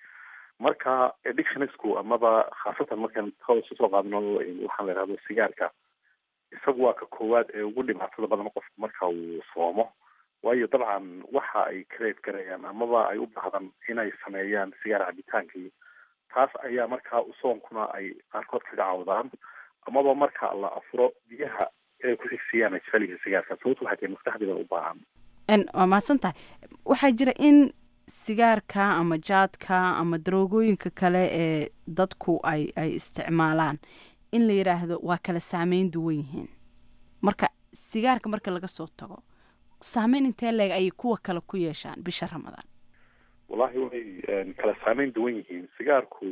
marka addictionsku amaba khaasatan markaan hoos usoo qaadno waxaan la yidhahdo sigaarka isagu waa ka koowaad ee ugu dhibaatada badan qofku marka uu soomo waayo dabcan waxa ay crave garayaan amaba ay u baahdan inay sameeyaan sigaar cabitaankii taas ayaa markaa soonkuna ay qaarkood kaga cawdaan amaba marka la afuro biyaha inay ku xigsiyaan ay jecel yihiin sigaarka sababtu waxay tahay maskaxdiiba u baahan waa mahadsan tahay waxaa jira in sigaarka ama jaadka ama daroogooyinka kale ee dadku ay ay isticmaalaan in la yidhaahdo waa kala saameyn duwan yihiin marka sigaarka marka laga soo tago saameyn intee leeg ayay kuwa kale ku yeeshaan bisha ramadaan wallahi way kala saameyn duwan yihiin sigaarku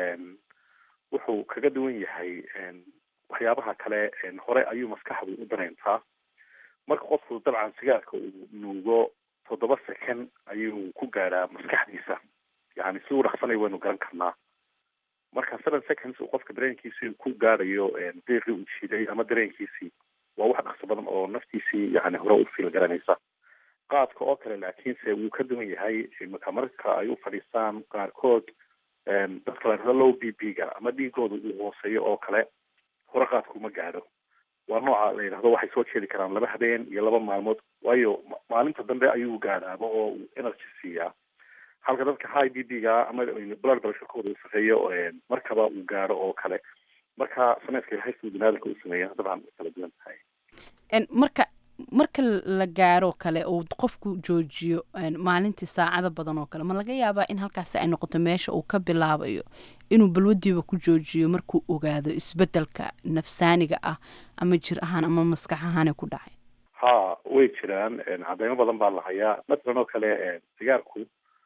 wuxuu kaga duwan yahay waxyaabaha kale hore ayuu maskaxdu u dareyntaa marka qofku dabcan sigaarka uu nuugo toddoba second ayuu ku gaadhaa maskaxdiisa yani si u dhaqsanay waynu garan karnaa marka seven seconds uu qofka dareenkiisii ku gaadhayo deeqii uu jiiday ama dareenkiisii waa wax dhaqso badan oo naftiisii yani hore u fiil garanaysa qaadka oo kale laakiinse wuu ka duwan yahay imika marka ay u fadhiistaan qaarkood dadka la dhahdo low b b ga ama dhiigooda uu hooseeyo oo kale hore qaadku ma gaadho waa nooca la yidhahdo waxay soo jeedi karaan laba habeen iyo laba maalmood waayo maalinta dambe ayuu gaadhaaba oo uu energy siiyaa halka dadka high b b ga ama blood pressurekooda uu sareeyo markaba uu gaadho oo kale marka sameeska ilaahay siduu binaadamka u sameeya dabcan way kala duwan tahay marka marka la gaaro kale uu qofku joojiyo maalintii saacado badan oo kale ma laga yaabaa in halkaasi ay noqoto meesha uu ka bilaabayo inuu balwadiiba ku joojiyo markuu ogaado isbedelka nafsaaniga ah ama jir ahaan ama maskax ahaane ku dhacay ha way jiraan cadeymo badan baa la hayaa matalan oo kale sigaarku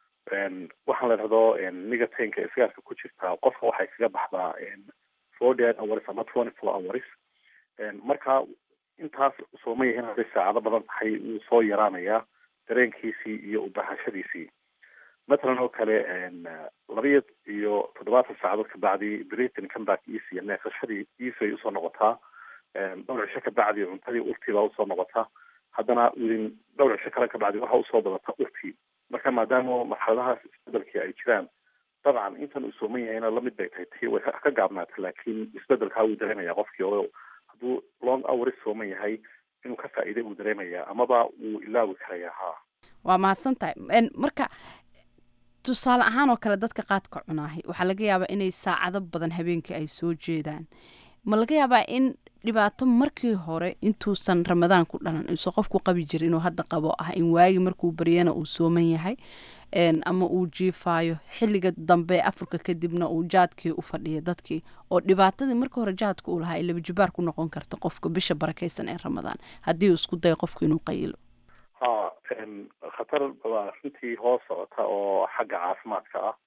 waxaan la dhahdo nigatenka ee sigaarka ku jirtaa qofka waxay kaga baxdaa forty eight hours ama twenty four hours marka intaas sooma yahin hadday saacado badan tahay wuu soo yaraanayaa dareenkiisii iyo ubahashadiisii matalan oo kale labiyo iyo toddobaatan saacadood kabacdi britain comeback easy neefsashadii easy ay usoo noqotaa dhowr cisho kabacdi cuntadii urtii baa usoo noqotaa haddana within dhowr cisho kale kabacdi waxaa usoo badata urtii marka maadaama marxaladahaas isbedelkii ay jiraan dabcan intan uu sooman yahayna lamid bay tahay tii way ka gaabnaata laakiin isbedelkaa wuu dareemaya qofkii oo hadduu long hours sooman yahay inuu ka faa'iiday wuu dareemayaa amaba wuu ilaawi karayaa ha waa mahadsan tahay marka tusaale ahaan oo kale dadka qaadka cunaahay waxaa laga yaabaa inay saacado badan habeenkii ay soo jeedaan ma laga yaabaa in dhibaato markii hore intuusan ramadaan ku dhalan iso qofku qabi jira inuu hadda qabo ah in waagi markuu baryana uu sooman yahay ama uu jiifaayo xilliga dambe afurka kadibna uu jaadkii u fadhiya dadkii oo dhibaatadii markii hore jaadka uu lahaa ay labajibaar ku noqon karta qofka bisha barakaysan ee ramadaan haddii uu isku dayo qofku inuu qayilo ha khatar baa runtii hoos socota oo xagga caafimaadka ah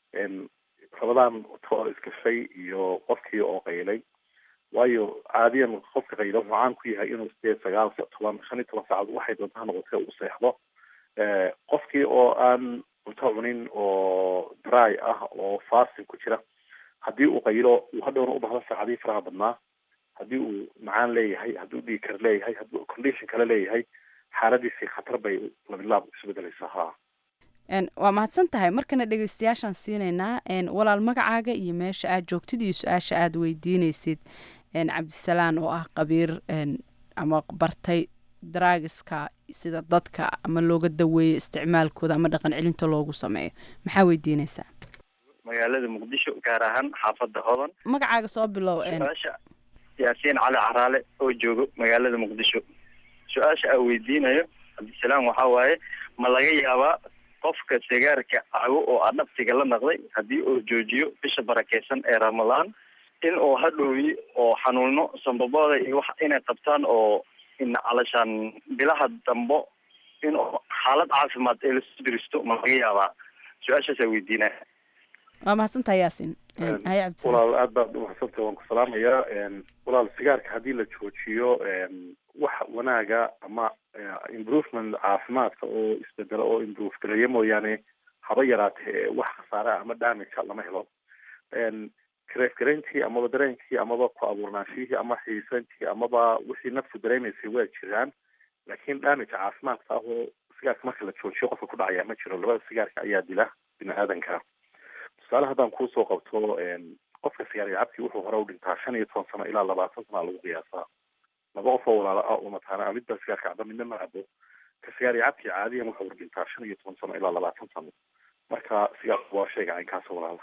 ramadaan toor iskashay iyo qofkii oo qaylay waayo caadiyan qofka qaylo wuxuu caan ku yahay inuu sideed sagaal toban shan iyo toban saacadood waxay doonta ha noqotee uu seexdo qofkii oo aan cunto cunin oo dry ah oo fasting ku jira haddii uu qaylo uu hadhowna u bahdo saacadihii faraha badnaa haddii uu macaan leeyahay haddii uu dhiigkar leeyahay haddii uu condition kale leeyahay xaaladiisii khatar bay labilaab isu bedelaysaa ha waa mahadsan tahay markana dhegeystayaashaan siinaynaa walaal magacaaga iyo meesha aad joogtid iyo su-aasha aada weydiineysid cabdisalaan oo ah qabiir ama bartay daraagiska sida dadka ama looga daweeyo isticmaalkooda ama dhaqan celinta loogu sameeyo maxaa weydiineysaa magaalada muqdisho gaar ahaan xaafadda hodan magacaaga soo bilow su-aasha yaasiin cali caraale oo joogo magaalada muqdisho su-aasha aan weydiinayo cabdisalaam waxaa waaye ma laga yaabaa qofka sigaarka cago oo adhabtiga la naqday haddii uu joojiyo bisha barakeysan ee ramadaan in uu hadhooyi oo xanuuno sambabooda iyo wax inay qabtaan oo in calashaan bilaha dambo in xaalad caafimaad ee lasu diristo ma laga yaabaa su-aashaasaa weydiinaya waa mahadsantaha yaasin hay cabdisalaam walaal aad baad umahadsantay waan ku salaamayaa walaal sigaarka haddii la joojiyo wax wanaaga ama improvement caafimaadka oo isbedelo oo improve gareeya mooyaane haba yaraatee wax khasaara ama damagea lama helo kareefgareyntii amaba dareenkii amaba ku abuurnaanshihii ama xiisantii amaba wixii naftu dareemaysay waa jiraan laakiin damage caafimaadka ah oo sigaarka marka la joojiyo qofka ku dhacaya ma jiro labada sigaarka ayaa dila bini aadanka tusaale haddaan kuusoo qabto qofka sigaariga cabkii wuxuu hore u dhintaa shan iyo toban sano ilaa labaatan sano lagu qiyaasaa laba qof oo walaalo ah oo mataana midba sigaarka caba midna ma cabo ka sigaariga cabkii caadiyan wuxuu hor dhintaa shan iyo toban sano ilaa labaatan sano marka sigaarku waa shayga caynkaas walaala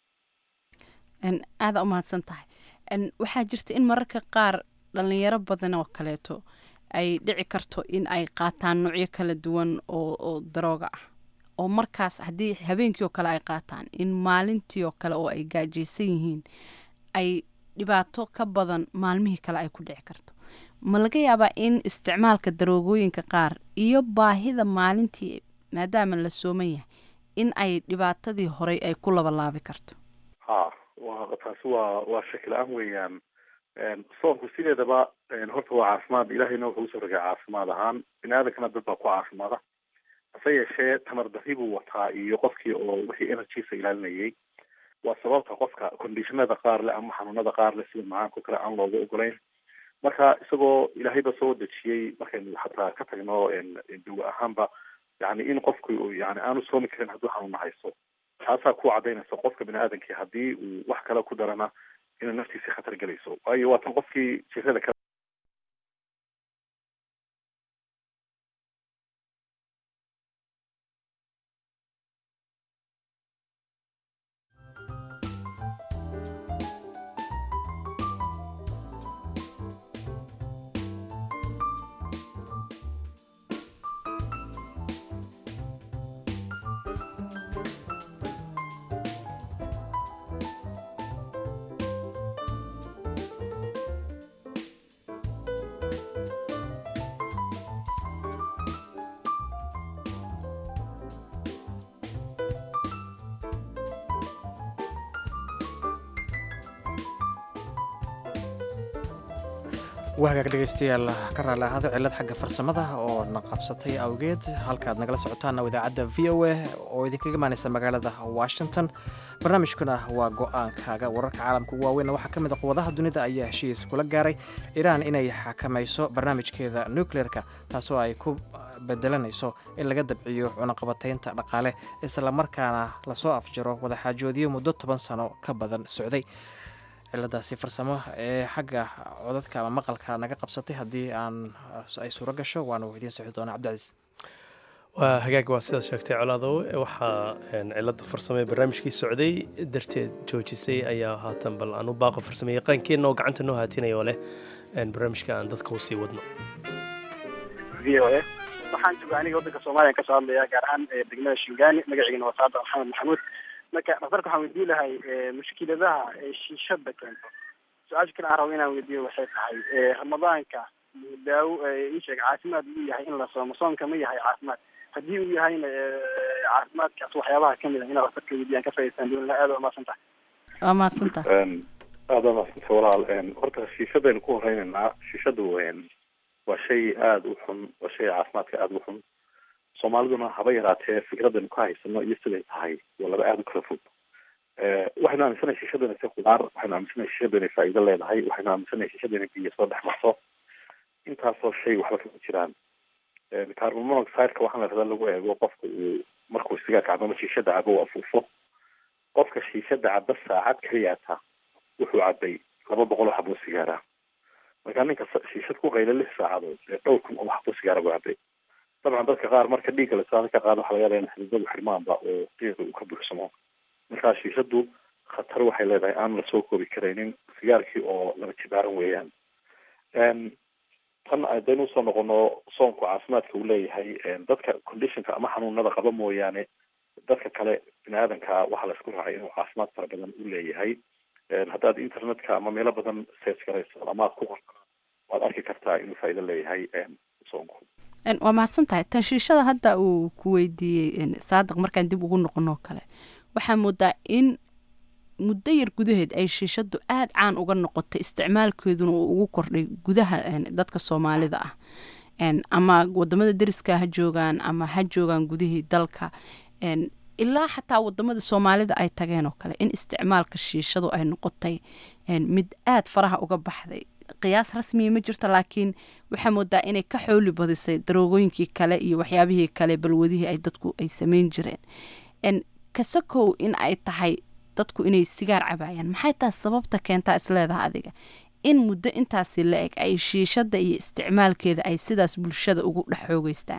aada u mahadsan tahay waxaa jirta in mararka qaar dhalinyaro badan oo kaleeto ay dhici karto in ay qaataan noocyo kala duwan oo oo darooga ah oo markaas haddii habeenkii oo kale ay qaataan in maalintii oo kale oo ay gaajaysan yihiin ay dhibaato ka badan maalmihii kale ay ku dhici karto ma laga yaabaa in isticmaalka daroogooyinka qaar iyo baahida maalintii maadaama la sooman yahay in ay dhibaatadii horey ay ku labalaabi karto ha wa taasi waa waa shaki la-aan weeyaan soonku sideedaba horta waa caafimaad ilahayna wuxuu usoo rogay caafimaad ahaan bini aadankana dad baa ku caafimaada hase yeeshee tamar dari buu wataa iyo qofkii oo wixii energiesa ilaalinayay waa sababta qofka conditionada qaar leh ama xanuunada qaar leh sida macaanko kale aan looga ogolayn marka isagoo ilaahayba soo dejiyey markaynu xataa ka tagno dawa ahaanba yani in qofku yani aanu soomi karin hadduu xanuuna haysto taasaa ku cadaynaysa qofka bini aadankii haddii uu wax kale ku darana inay naftiisi khatar gelayso waayo waatan qofkii jirada kale waa hagaag dhegaystayaal ka raali ahada cillad xagga farsamada oo na qabsatay awgeed halkaad nagala socotaana idaacadda v o a oo idinkaga imaanaysa magaalada washington barnaamijkuna waa go-aankaaga wararka caalamka ugu waaweyn waxaa ka mid a quwadaha dunida ayaa heshiis kula gaaray iiraan inay xakamayso barnaamijkeeda nucleerka taasoo ay ku bedelanayso in laga dabciyo cunaqabataynta dhaqaale islamarkaana lasoo afjaro wadaxaajoodiyo muddo toban sano ka badan socday ciladaasi farsamo ee xagga codadka ama maqalka naga qabsatay haddii aan ay suuro gasho waanu idiin socdi doonaa cabdicasiis waa hagaag waa sidaad sheegtay colaadow waxaa cilada farsamo ee barnaamijkii socday darteed joojisay ayaa haatan bal aan u baaqo farsamo yaqaankeenna oo gacanta noo haatinaya oo leh barnaamijka aan dadka usii wadno v o a waxaan jooga aniga waddanka soomaaliya kasoo hadlaya gaar ahaan degmada shingaani magaciigana waa saada maxamed maxamuud marka dhaktarka waxaan weydiin lahay mushkiladaha shiishada keento su-aasha kale aan rabo inaan weydiiyo waxay tahay ramadaanka daawo isheeg caafimaad uu yahay in la soomo soonka ma yahay caafimaad haddii uu yahayna caafimaadkaas waxyaabaha kamid a inaa dhaktarka weydiyaan ka faa'idaystaan doonila aad waa mahadsan tahay waa mahadsanta aada waa mahadsanta walaal horta shiishadaynu ku horeynaynaa shiishadu waa shay aada u xun waa shay caafimaadka aada u xun soomaaliduna haba yaraatee fikradaynu ka haysano iyo siday tahay waa laba aada u kala fog waxaynu aaminsanahay shiishadu inay tahay khudaar waxaynu aaminsanahay shiishadu inay faa'iido leedahay waxaynu aaminsanahay shiishadu inay biyo soo dhex marto intaasoo shay waxba kama jiraan carbon monoxideka waxaa la rabaa lagu eego qofka uu markuu sigaarka cabo ama shiishada cabo uu afuufo qofka shiishada caba saacad kaliyaata wuxuu cabay laba boqol oo xaboo sigaara markaa ninka shiishad ku qayla lix saacadood ee dhowr kun oo xaboo sigaara buu cabay dabcan dadka qaar marka dhiigga lasaada ka qaado waxaa laga yaabaa in xididadu xirmaanba oo qiiqa uu ka buuxsamo markaa shiishadu khatar waxay leedahay aan lasoo koobi karaynin sigaarkii oo laba jibaaran weeyaan tan haddaynu usoo noqono soonku caafimaadka uu leeyahay dadka conditionka ama xanuunada qaba mooyaane dadka kale bini aadanka waxaa la isku raacay inuu caafimaad fara badan u leeyahay haddaad internetka ama meelo badan search garayso ama aad ku qorto waad arki kartaa inuu faa'iido leeyahay soonku waa mahadsan tahay tan shiishada hadda uu ku weydiiyey saadiq markaan dib ugu noqonoo kale waxaa moodaa in muddo yar gudaheed ay shiishadu aada caan uga noqotay isticmaalkeeduna uu ugu kordhay gudaha dadka soomaalida ah ama wadamada deriska ha joogaan ama ha joogaan gudihii dalka ilaa xataa wadamada soomaalida ay tageen oo kale in isticmaalka shiishadu ay noqotay mid aada faraha uga baxday qiyaas rasmiya ma jirto laakiin waxaa moodaa inay ka xooli badisay daroogooyinkii kale iyo waxyaabihii kale balwadihii ay dadku ay sameyn jireen kasakow in ay tahay dadku inay sigaar cabaayaan maxay tahay sababta keentaa isleedaha adiga in muddo intaasi la eg ay shiishada iyo isticmaalkeeda ay sidaas bulshada ugu dhex xoogeystaan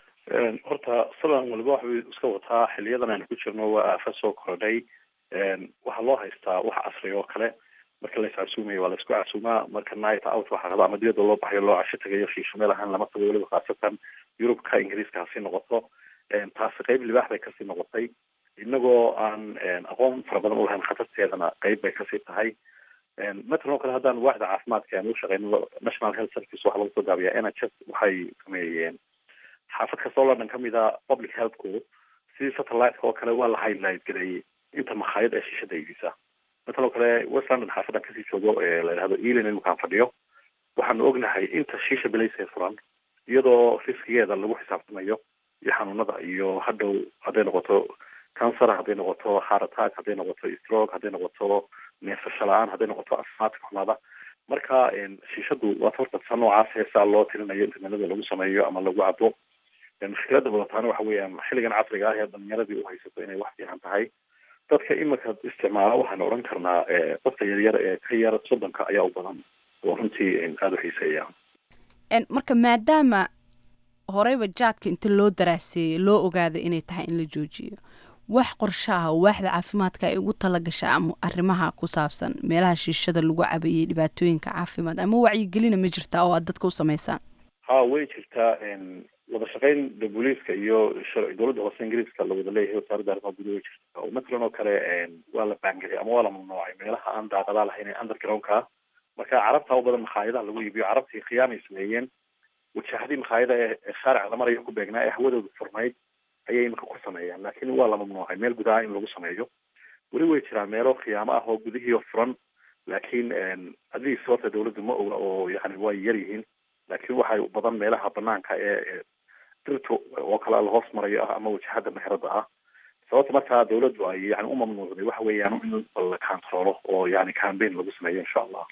horta salan waliba waxbay iska wataa xiliyadan aynu ku jirno waa aafa soo kordhay waxaa loo haystaa wax casri oo kale marka la iscasuumayo waa la isku casuumaa marka night out waxaa raba ama dibadda loo baxayo loo casho tagayo shiisho meel ahaan lama tago weliba khaasatan yurubka ingiriiska hasii noqoto taasi qeyb libaax bay kasii noqotay inagoo aan aqoon fara badan ulahayn khatarteedana qeyb bay kasii tahay matalan oo kale haddaan waaxda caafimaadka aan u shaqeyno national health service waxaa lagu soo gaabiyaa n h s waxay sameeyeen xaafad kastoo london kamid a public healthku sidii satelliteka oo kale waa la highlight gareeyey inta makhaayad ee shiishada iibisa matalan oo kale west london xaafadan kasii joogo ee la yidhahdo ealing inukaan fadhiyo waxaanu ognahay inta shiisha bilaysay furan iyadoo riskigeeda lagu xisaabtamayo iyo xanuunada iyo hadhow hadday noqoto cancer hadday noqoto heart attack hadday noqoto stroke hadday noqoto neefsasho la-aan hadday noqoto asmaadka xumaada marka shiishadu waa horta noocaas heesaa loo tirinayo internetada lagu sameeyo ama lagu cabo mushkilada wadataana waxa weeyaan xilligan casriga ah ee dhalinyaradii u haysato inay wax fiican tahay dadka imika isticmaala waxaanu odhan karnaa dadka yaryar ee ka yar soddonka ayaa u badan oo runtii aada u xiiseeya marka maadaama horeyba jaadka inta loo daraaseeyey loo ogaaday inay tahay in la joojiyo wax qorsho ah waaxda caafimaadka ay ugu talagasha ama arrimaha ku saabsan meelaha shiishada lagu cabayay dhibaatooyinka caafimaad ama wacyigelina ma jirtaa oo aad dadka u samaysaan ha way jirtaa wada shaqeyn booliiska iyo dowladda hoose ingiriiska la wada leeyahay wasaaradda arrimaha gudaha way jirtaa oo matalan oo kale waa la baangelay ama waa la mamnuucay meelaha aan daaqadaa lahayn ee undergroundka marka carabta u badan makhaayadaha lagu iibiyo carabtii khiyaamay sameeyeen wajahadii makhaayada ee shaarica la marayo ku beegnaa ee hawadooda furnayd ayay imika ku sameeyaan laakiin waa la mamnuucay meel gudaha in lagu sameeyo weli way jiraan meelo khiyaamo ah oo gudihii furan laakiin adiis horta dawladdu ma oga oo yani way yar yihiin laakiin waxay badan meelaha banaanka ee dirto oo kale la hoos marayo ah ama wajahada meherada ah sababta markaa dawladdu ay yani u mamnuucday waxa weeyaan in la controlo oo yani campaign lagu sameeyo insha allah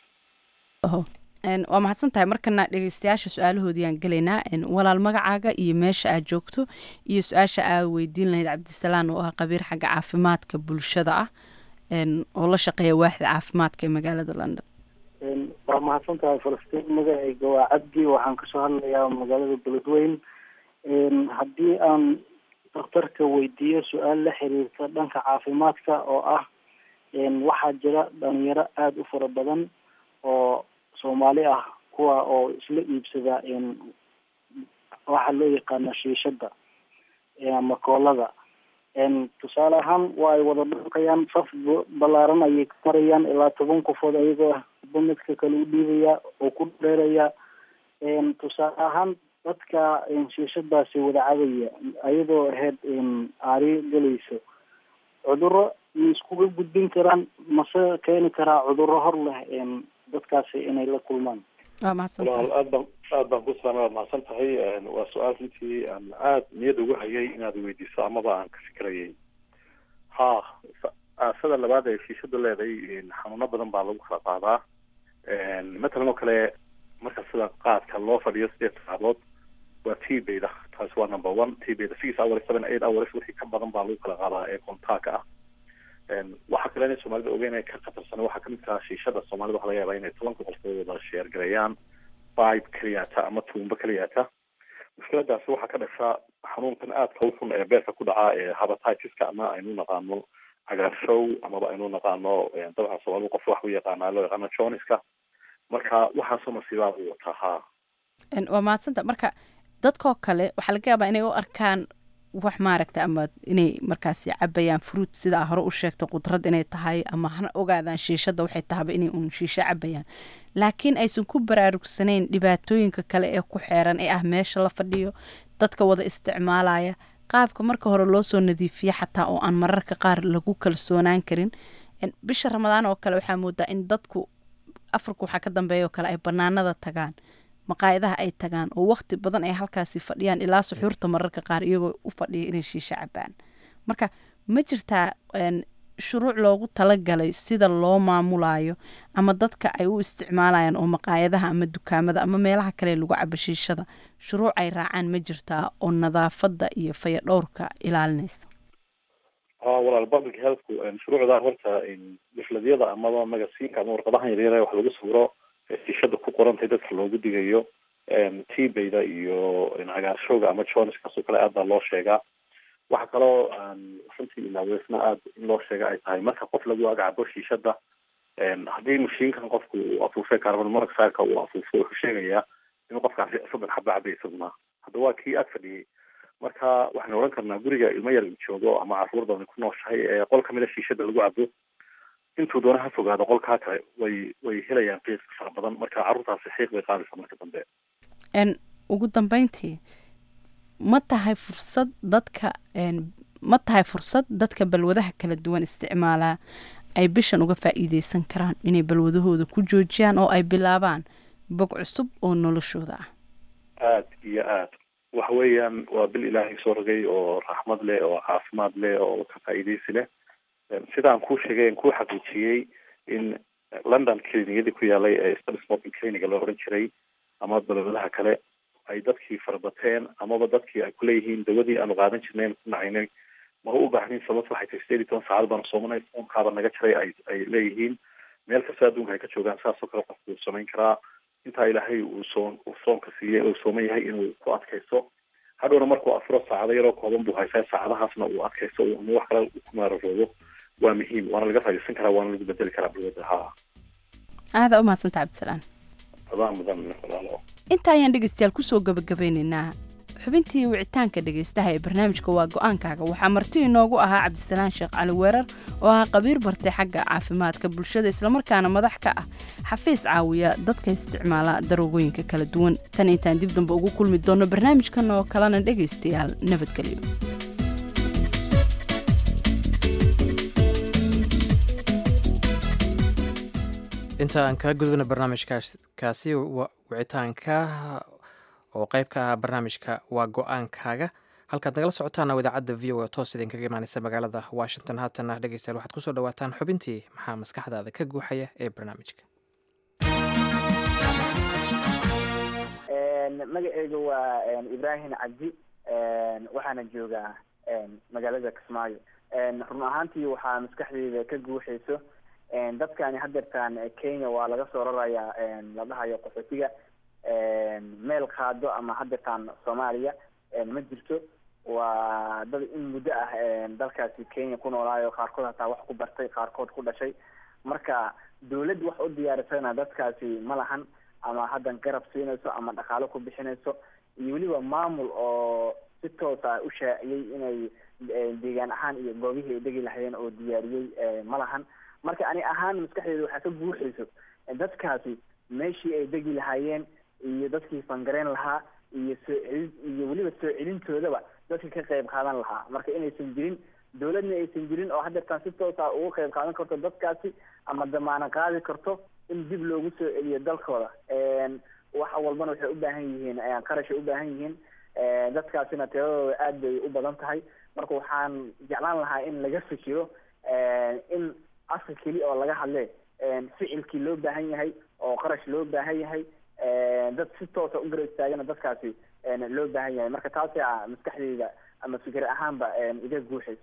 waa mahadsan tahay markana dhegeystayaasha su-aalahoodiyaan gelaynaa walaal magacaaga iyo meesha aad joogto iyo su-aasha aad weydiin lahayd cabdisalaan oo ah qabiir xagga caafimaadka bulshada ah oo la shaqeeya waaxda caafimaadka ee magaalada london waa mahadsan tahay falastiin magacayga waa cabdi waxaan kasoo hadlayaa magaalada beledweyn haddii aan daktarka weydiiyo su-aal la xiriirta dhanka caafimaadka oo ah waxaa jira dhalinyaro aada u fara badan oo soomaali ah kuwa oo isla iibsada waxaa loo yaqaana shiishada ama koolada tusaale ahaan waa ay wada dhaqayaan saf balaaran ayay ka marayaan ilaa toban qofood ayagoo ba midka kale u dhiibaya oo ku dheeraya tusaale ahaan dadka shiishadaasi wada cabaya ayadoo ahayd aari galayso cuduro ma iskuga gudbin karaan mase keeni karaa cuduro hor leh dadkaasi inay la kulmaan waa mahadsantahay walaal aad baan aad baan ku salaamay waad mahadsan tahay waa su-aal runtii aan aad niyad ugu hayay inaad weydiiso amaba aan ka fikirayay ha aasada labaad ee shiishadu leedahay xanuuno badan baa lagu kala qaadaa matalan oo kale marka sida qaadka loo fadhiyo sideed saacadood waa t beda taasi waa number one t beda six hours seven eight hours wixii ka badan baa lagu kala qaadaa ee kontaaka ah waxaa kale inay soomaalida ogeyn ay ka khatarsan waxaa kamid kaha shiishada soomaalida waxa laga yaabaa inay tobanka qofkood wada sheergareeyaan pipe keliyata ama tuumbo keliyata mushkiladaasi waxaa ka dhasha xanuunkan aadka u xun ee beerka ku dhaca ee habatitis-ka ama aynu naqaano cagaarshow amaba aynu naqaano dabcan soomaalida qof wax u yaqaanaa loo yaqaano joniska marka waxaasoo masiibaa u wataa ha waa mahadsanta marka dadkoo kale waxaa laga yaabaa inay u arkaan wax maaragta ama inay markaasi cabayaan fruit sidaa hore u sheegtay qudrad inay tahay ama hana ogaadaan shiishada waxay tahaba inay uun shiisho cabayaan laakiin aysan ku baraarugsanayn dhibaatooyinka kale ee ku xeeran ee ah meesha la fadhiyo dadka wada isticmaalaya qaabka marka hore loo soo nadiifiye xataa oo aan mararka qaar lagu kalsoonaan karin bisha ramadaan oo kale waxaa moodaa in dadku afarka waxaa ka dambeeya oo kale ay banaanada tagaan maqaayadaha ay tagaan oo waqti badan ay halkaasi fadhiyaan ilaa suxuurta mararka qaar iyagoo u fadhiya inay shiisho cabaan marka ma jirtaa shuruuc loogu talagalay sida loo maamulayo ama dadka ay u isticmaalayaan oo maqaayadaha ama dukaamada ama meelaha kale lagu cabo shiishada shuruuc ay raacaan ma jirtaa oo nadaafada iyo fayadhowrka ilaalinaysa ha walaal public healthku shuruucda horta difladyada amaba magasiinka ama warqadahan yaryar wax lagu sawiro shiishada ku qorantay dadka loogu digayo tbayda iyo cagaarshowga ama joniskaasoo kale aad baa loo sheegaa waxa kaloo runtii ilaaweysna aad in loo sheega ay tahay marka qof lagu agcabo shiishada haddii mashiinkan qofku uu afuufay carbon monoxideka uu afuufo wuxuu sheegayaa inuu qofkaasi soddon xaba cabay isaguna hadda waa kii ag fadhiyey marka waxaynu odhan karnaa guriga ilmo yar uu joogo ama caruur badan ku nooshahay ee qol kamida shiishada lagu cabo intuu doona ha fogaado qolkaa kale way way helayaan qiis fara badan marka carruurtaasi xiiq bay qaadaysa marka dambe ugu dambeyntii ma tahay fursad dadka ma tahay fursad dadka balwadaha kala duwan isticmaalaa ay bishan uga faa'iideysan karaan inay balwadahooda ku joojiyaan oo ay bilaabaan bog cusub oo noloshooda ah aad iyo aad waxa weeyaan waa bil ilaahay soo rogay oo raxmad leh oo caafimaad leh oo ka faa'iideysi leh sidaan kuu sheegay kuu xaqiijiyey in london clinigyadii ku yaalay ee study smoking cliniga loo odhan jiray ama balwadaha kale ay dadkii farabateen amaba dadkii ay kuleeyihiin dawadii aanu qaadan jirnayn ku nacaynay ma u baahnin sababta waxay tahay sideed iyo toban saacad baanu soomanay soonkaaba naga jaray ay ay leeyihiin meel kasta adduunka ay ka joogaan saasoo kale qofku uu samayn karaa intaa ilaahay uu soon uu soonka siiyey uu sooman yahay inuu ku adkaysto hadhowna markuu afuro saacado yaroo kooban buu haysaa saacadahaasna uu adkaysto ama wax kale ku maararoobo waa muhiim waana laga faaidaysan karaa waana lagu bedeli karaa balwada ha aada u mahadsanta cabdisalaan adaa mudan walaalo inta ayaan dhegeystayaal kusoo gabagabeynaynaa xubintii wicitaanka dhegeystaha ee barnaamijka waa go-aankaaga waxaa marti inoogu ahaa cabdisalaan sheekh cali weerar oo ahaa qabiir bartay xagga caafimaadka bulshada islamarkaana madax ka ah xafiis caawiya dadka isticmaala daroogooyinka kala duwan tan intaan dib dambe ugu kulmi doonno barnaamijkan oo kalena dhegaystayaal nabadgelyo inta aan kaa gudubna barnaamijkaasi wicitaanka oo qayb ka ah barnaamijka waa go-aankaaga halkaad nagala socotaana idaacadda v o a toos idinkaga imaaneysa magaalada washington haatana dhegeystayaal waxaad kusoo dhawaataan xubintii maxaa maskaxdaada ka guuxaya ee barnaamijka magaceyga waa ibrahim cabdi waxaana joogaa magaalada kismaayo run ahaantii waxaa maskaxdeyda ka guuxayso dadkani hadeertaan kenya waa laga soo rarayaa la dhahayo qaxootiga meel qaado ama hadeertaan soomaaliya ma jirto waa dad in muddo ah dalkaasi kenya ku noolaayo qaarkood hataa wax ku bartay qaarkood ku dhashay marka dawladd wax u diyaarisana dadkaasi ma lahan ama haddan garab siinayso ama dhaqaalo ku bixinayso iyo weliba maamul oo si toosa u shaaciyey inay deegaan ahaan iyo goobihii ay degi lahayeen oo diyaariyey ma lahan marka ani ahaan maskaxdeeda waxaa ka buuxayso dadkaasi meeshii ay degi lahaayeen iyo dadkii fangareyn lahaa iyo soo celin iyo weliba soo celintoodaba dadka ka qayb qaadan lahaa marka inaysan jirin dawladna aysan jirin oo hadeertaan si toosa ugu qayb qaadan karto dadkaasi ama damaano qaadi karto in dib loogu soo celiyo dalkooda wax walbana waxay u baahan yihiin qarashay u baahan yihiin dadkaasina tiradooda aad bay u badan tahay marka waxaan jeclaan lahaa in laga fikiro in afka keli oo laga hadle ficilkii loo baahan yahay oo qarash loo baahan yahay dad si toosa u garab istaagana dadkaasi loo baahan yahay marka taasi a maskaxdeyda ama fikir ahaanba iga guuxayso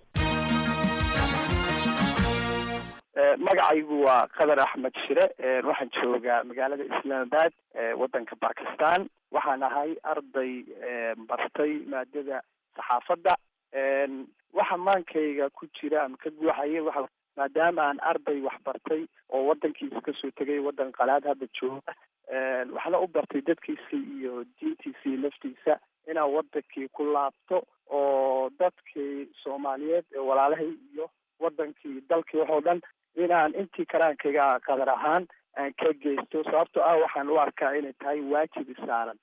magacaygu waa qadar axmed shire waxaan joogaa magaalada islamabad wadanka bakistan waxaan ahay arday bartay maadada saxaafadda waxa maankayga ku jira ama ka guuxaya waxa maadaama aan arday wax bartay oo wadankiisa kasoo tegay wadan qalaad hadda jooga waxna u bartay dadkiisa iyo diintiisa iyo laftiisa inaan wadankii ku laabto oo dadkii soomaaliyeed ee walaalahay iyo wadankii dalkii waxoo dhan inaan intii karaankayga qadar ahaan aan ka geysto sababtoo ah waxaan u arkaa inay tahay waajib isaaran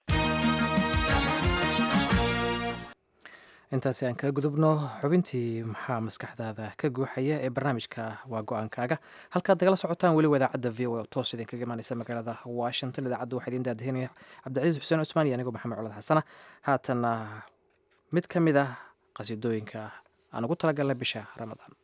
intaasi aan kaga gudubno xubintii maxaa maskaxdaada ka guuxaya ee barnaamijka waa go-aankaaga halkaad nagala socotaan weliba idaacadda v o toos idinkaga imaaneysa magaalada washington idaacadda waxaa idin daadahinaya cabdicasiis xuseen cusmaan iyo anigoo maxamed colad xasana haatana mid ka mid ah qasiidooyinka aan ugu talagalnay bisha ramadaan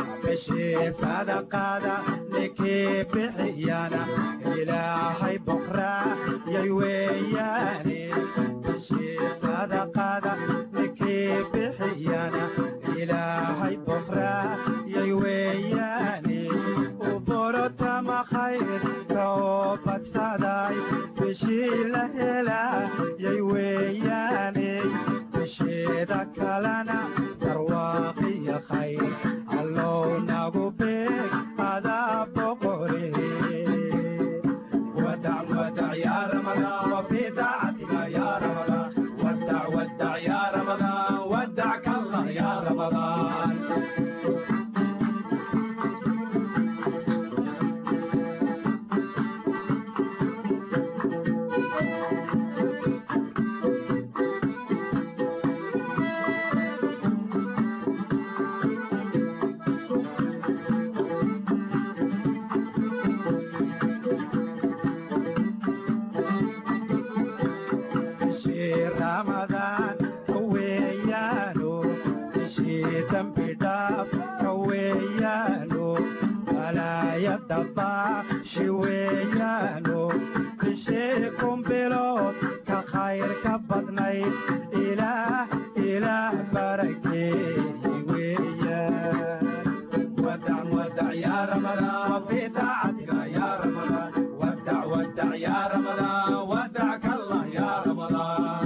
sadaqada ninkii bixiyana ilaahay boqra yay weeyaane bishii sadaqada ninkii bixiyana ilaahay bokraa yay weeyaane u borotama khayrka oo badsaday bishii la helaa yay weeyaane bisheeda kalena barwaaqiya khayr allow nagu beeg adaa boqore ودع ودع يا رمضان وفي طاعتك يا رمضان ودع ودع يا رمضان ودعك الله يا رمضان bishii ramadaan ka weeyaano bishii dambi dhaaf ka weeyaano balaayada baashi weeyaano bishii kumbilood ka khayr ka badnayd ilaah ilaah barakeeyey weeyaan ودع ودع يا رمضان وفي طاعتك يا رمضان ودع ودع يا رمضان ودعك الله يا رمضان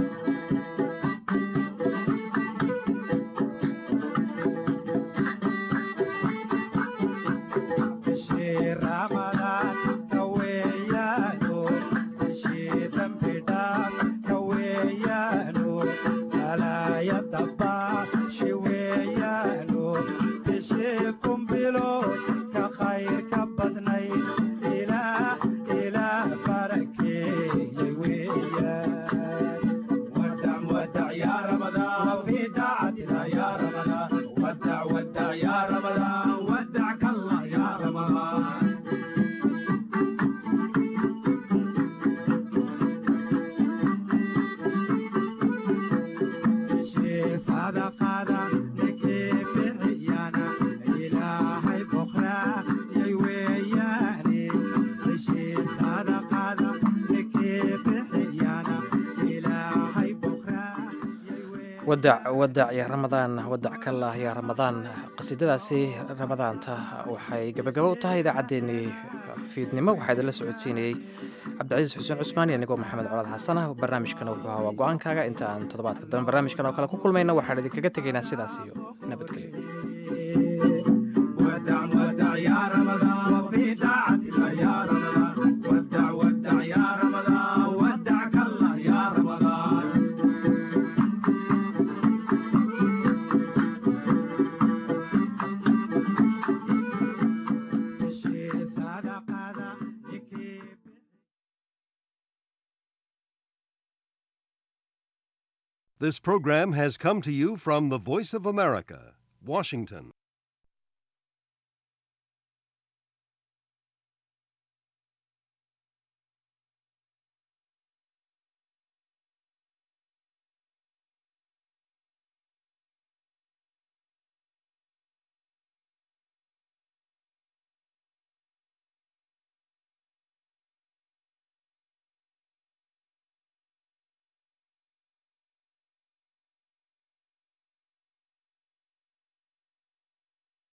bishii ramadaan ka weeyaano bishii dambi dhaaf ka weeyaano balaayada baashi weeyaano bishii kumbilood ka khayr ka badnayd ilaah ilaah barakeeyey weeyaan ودع ودع يا رمضان وفي طاعتنا يا رمضان ودع ودع يا رمضان ودعك الله يا رمضان bishii sadaqada ninkii bixiyana ilaahay bokraa yay weeyaane bishii sadaqada ninkii bixiyana ilaahay bokraa wadac wadac ya ramadaan wadac kallah ya ramadaan qasiidadaasi ramadaanta waxay gabagabo u tahay idaacaddeenii fiidnimo waxaa idinla socodsiinayey cabdicasiis xuseen cusmaan iyo anigoo maxamed colaad xasan ah barnaamijkana wuxuu ahaa waa go-aankaaga inta aan toddobaadka dambe barnaamijkan oo kale ku kulmayna waxaan idinkaga tegaynaa sidaas iyo nabadgelyo ودع ودع يا رمضان وفي طاعتك يا رمضان ودع ودع يا رمضان ودعك الله يا رمضان bishii sadaqada ninkii This program has come to you from the Voice of America, Washington.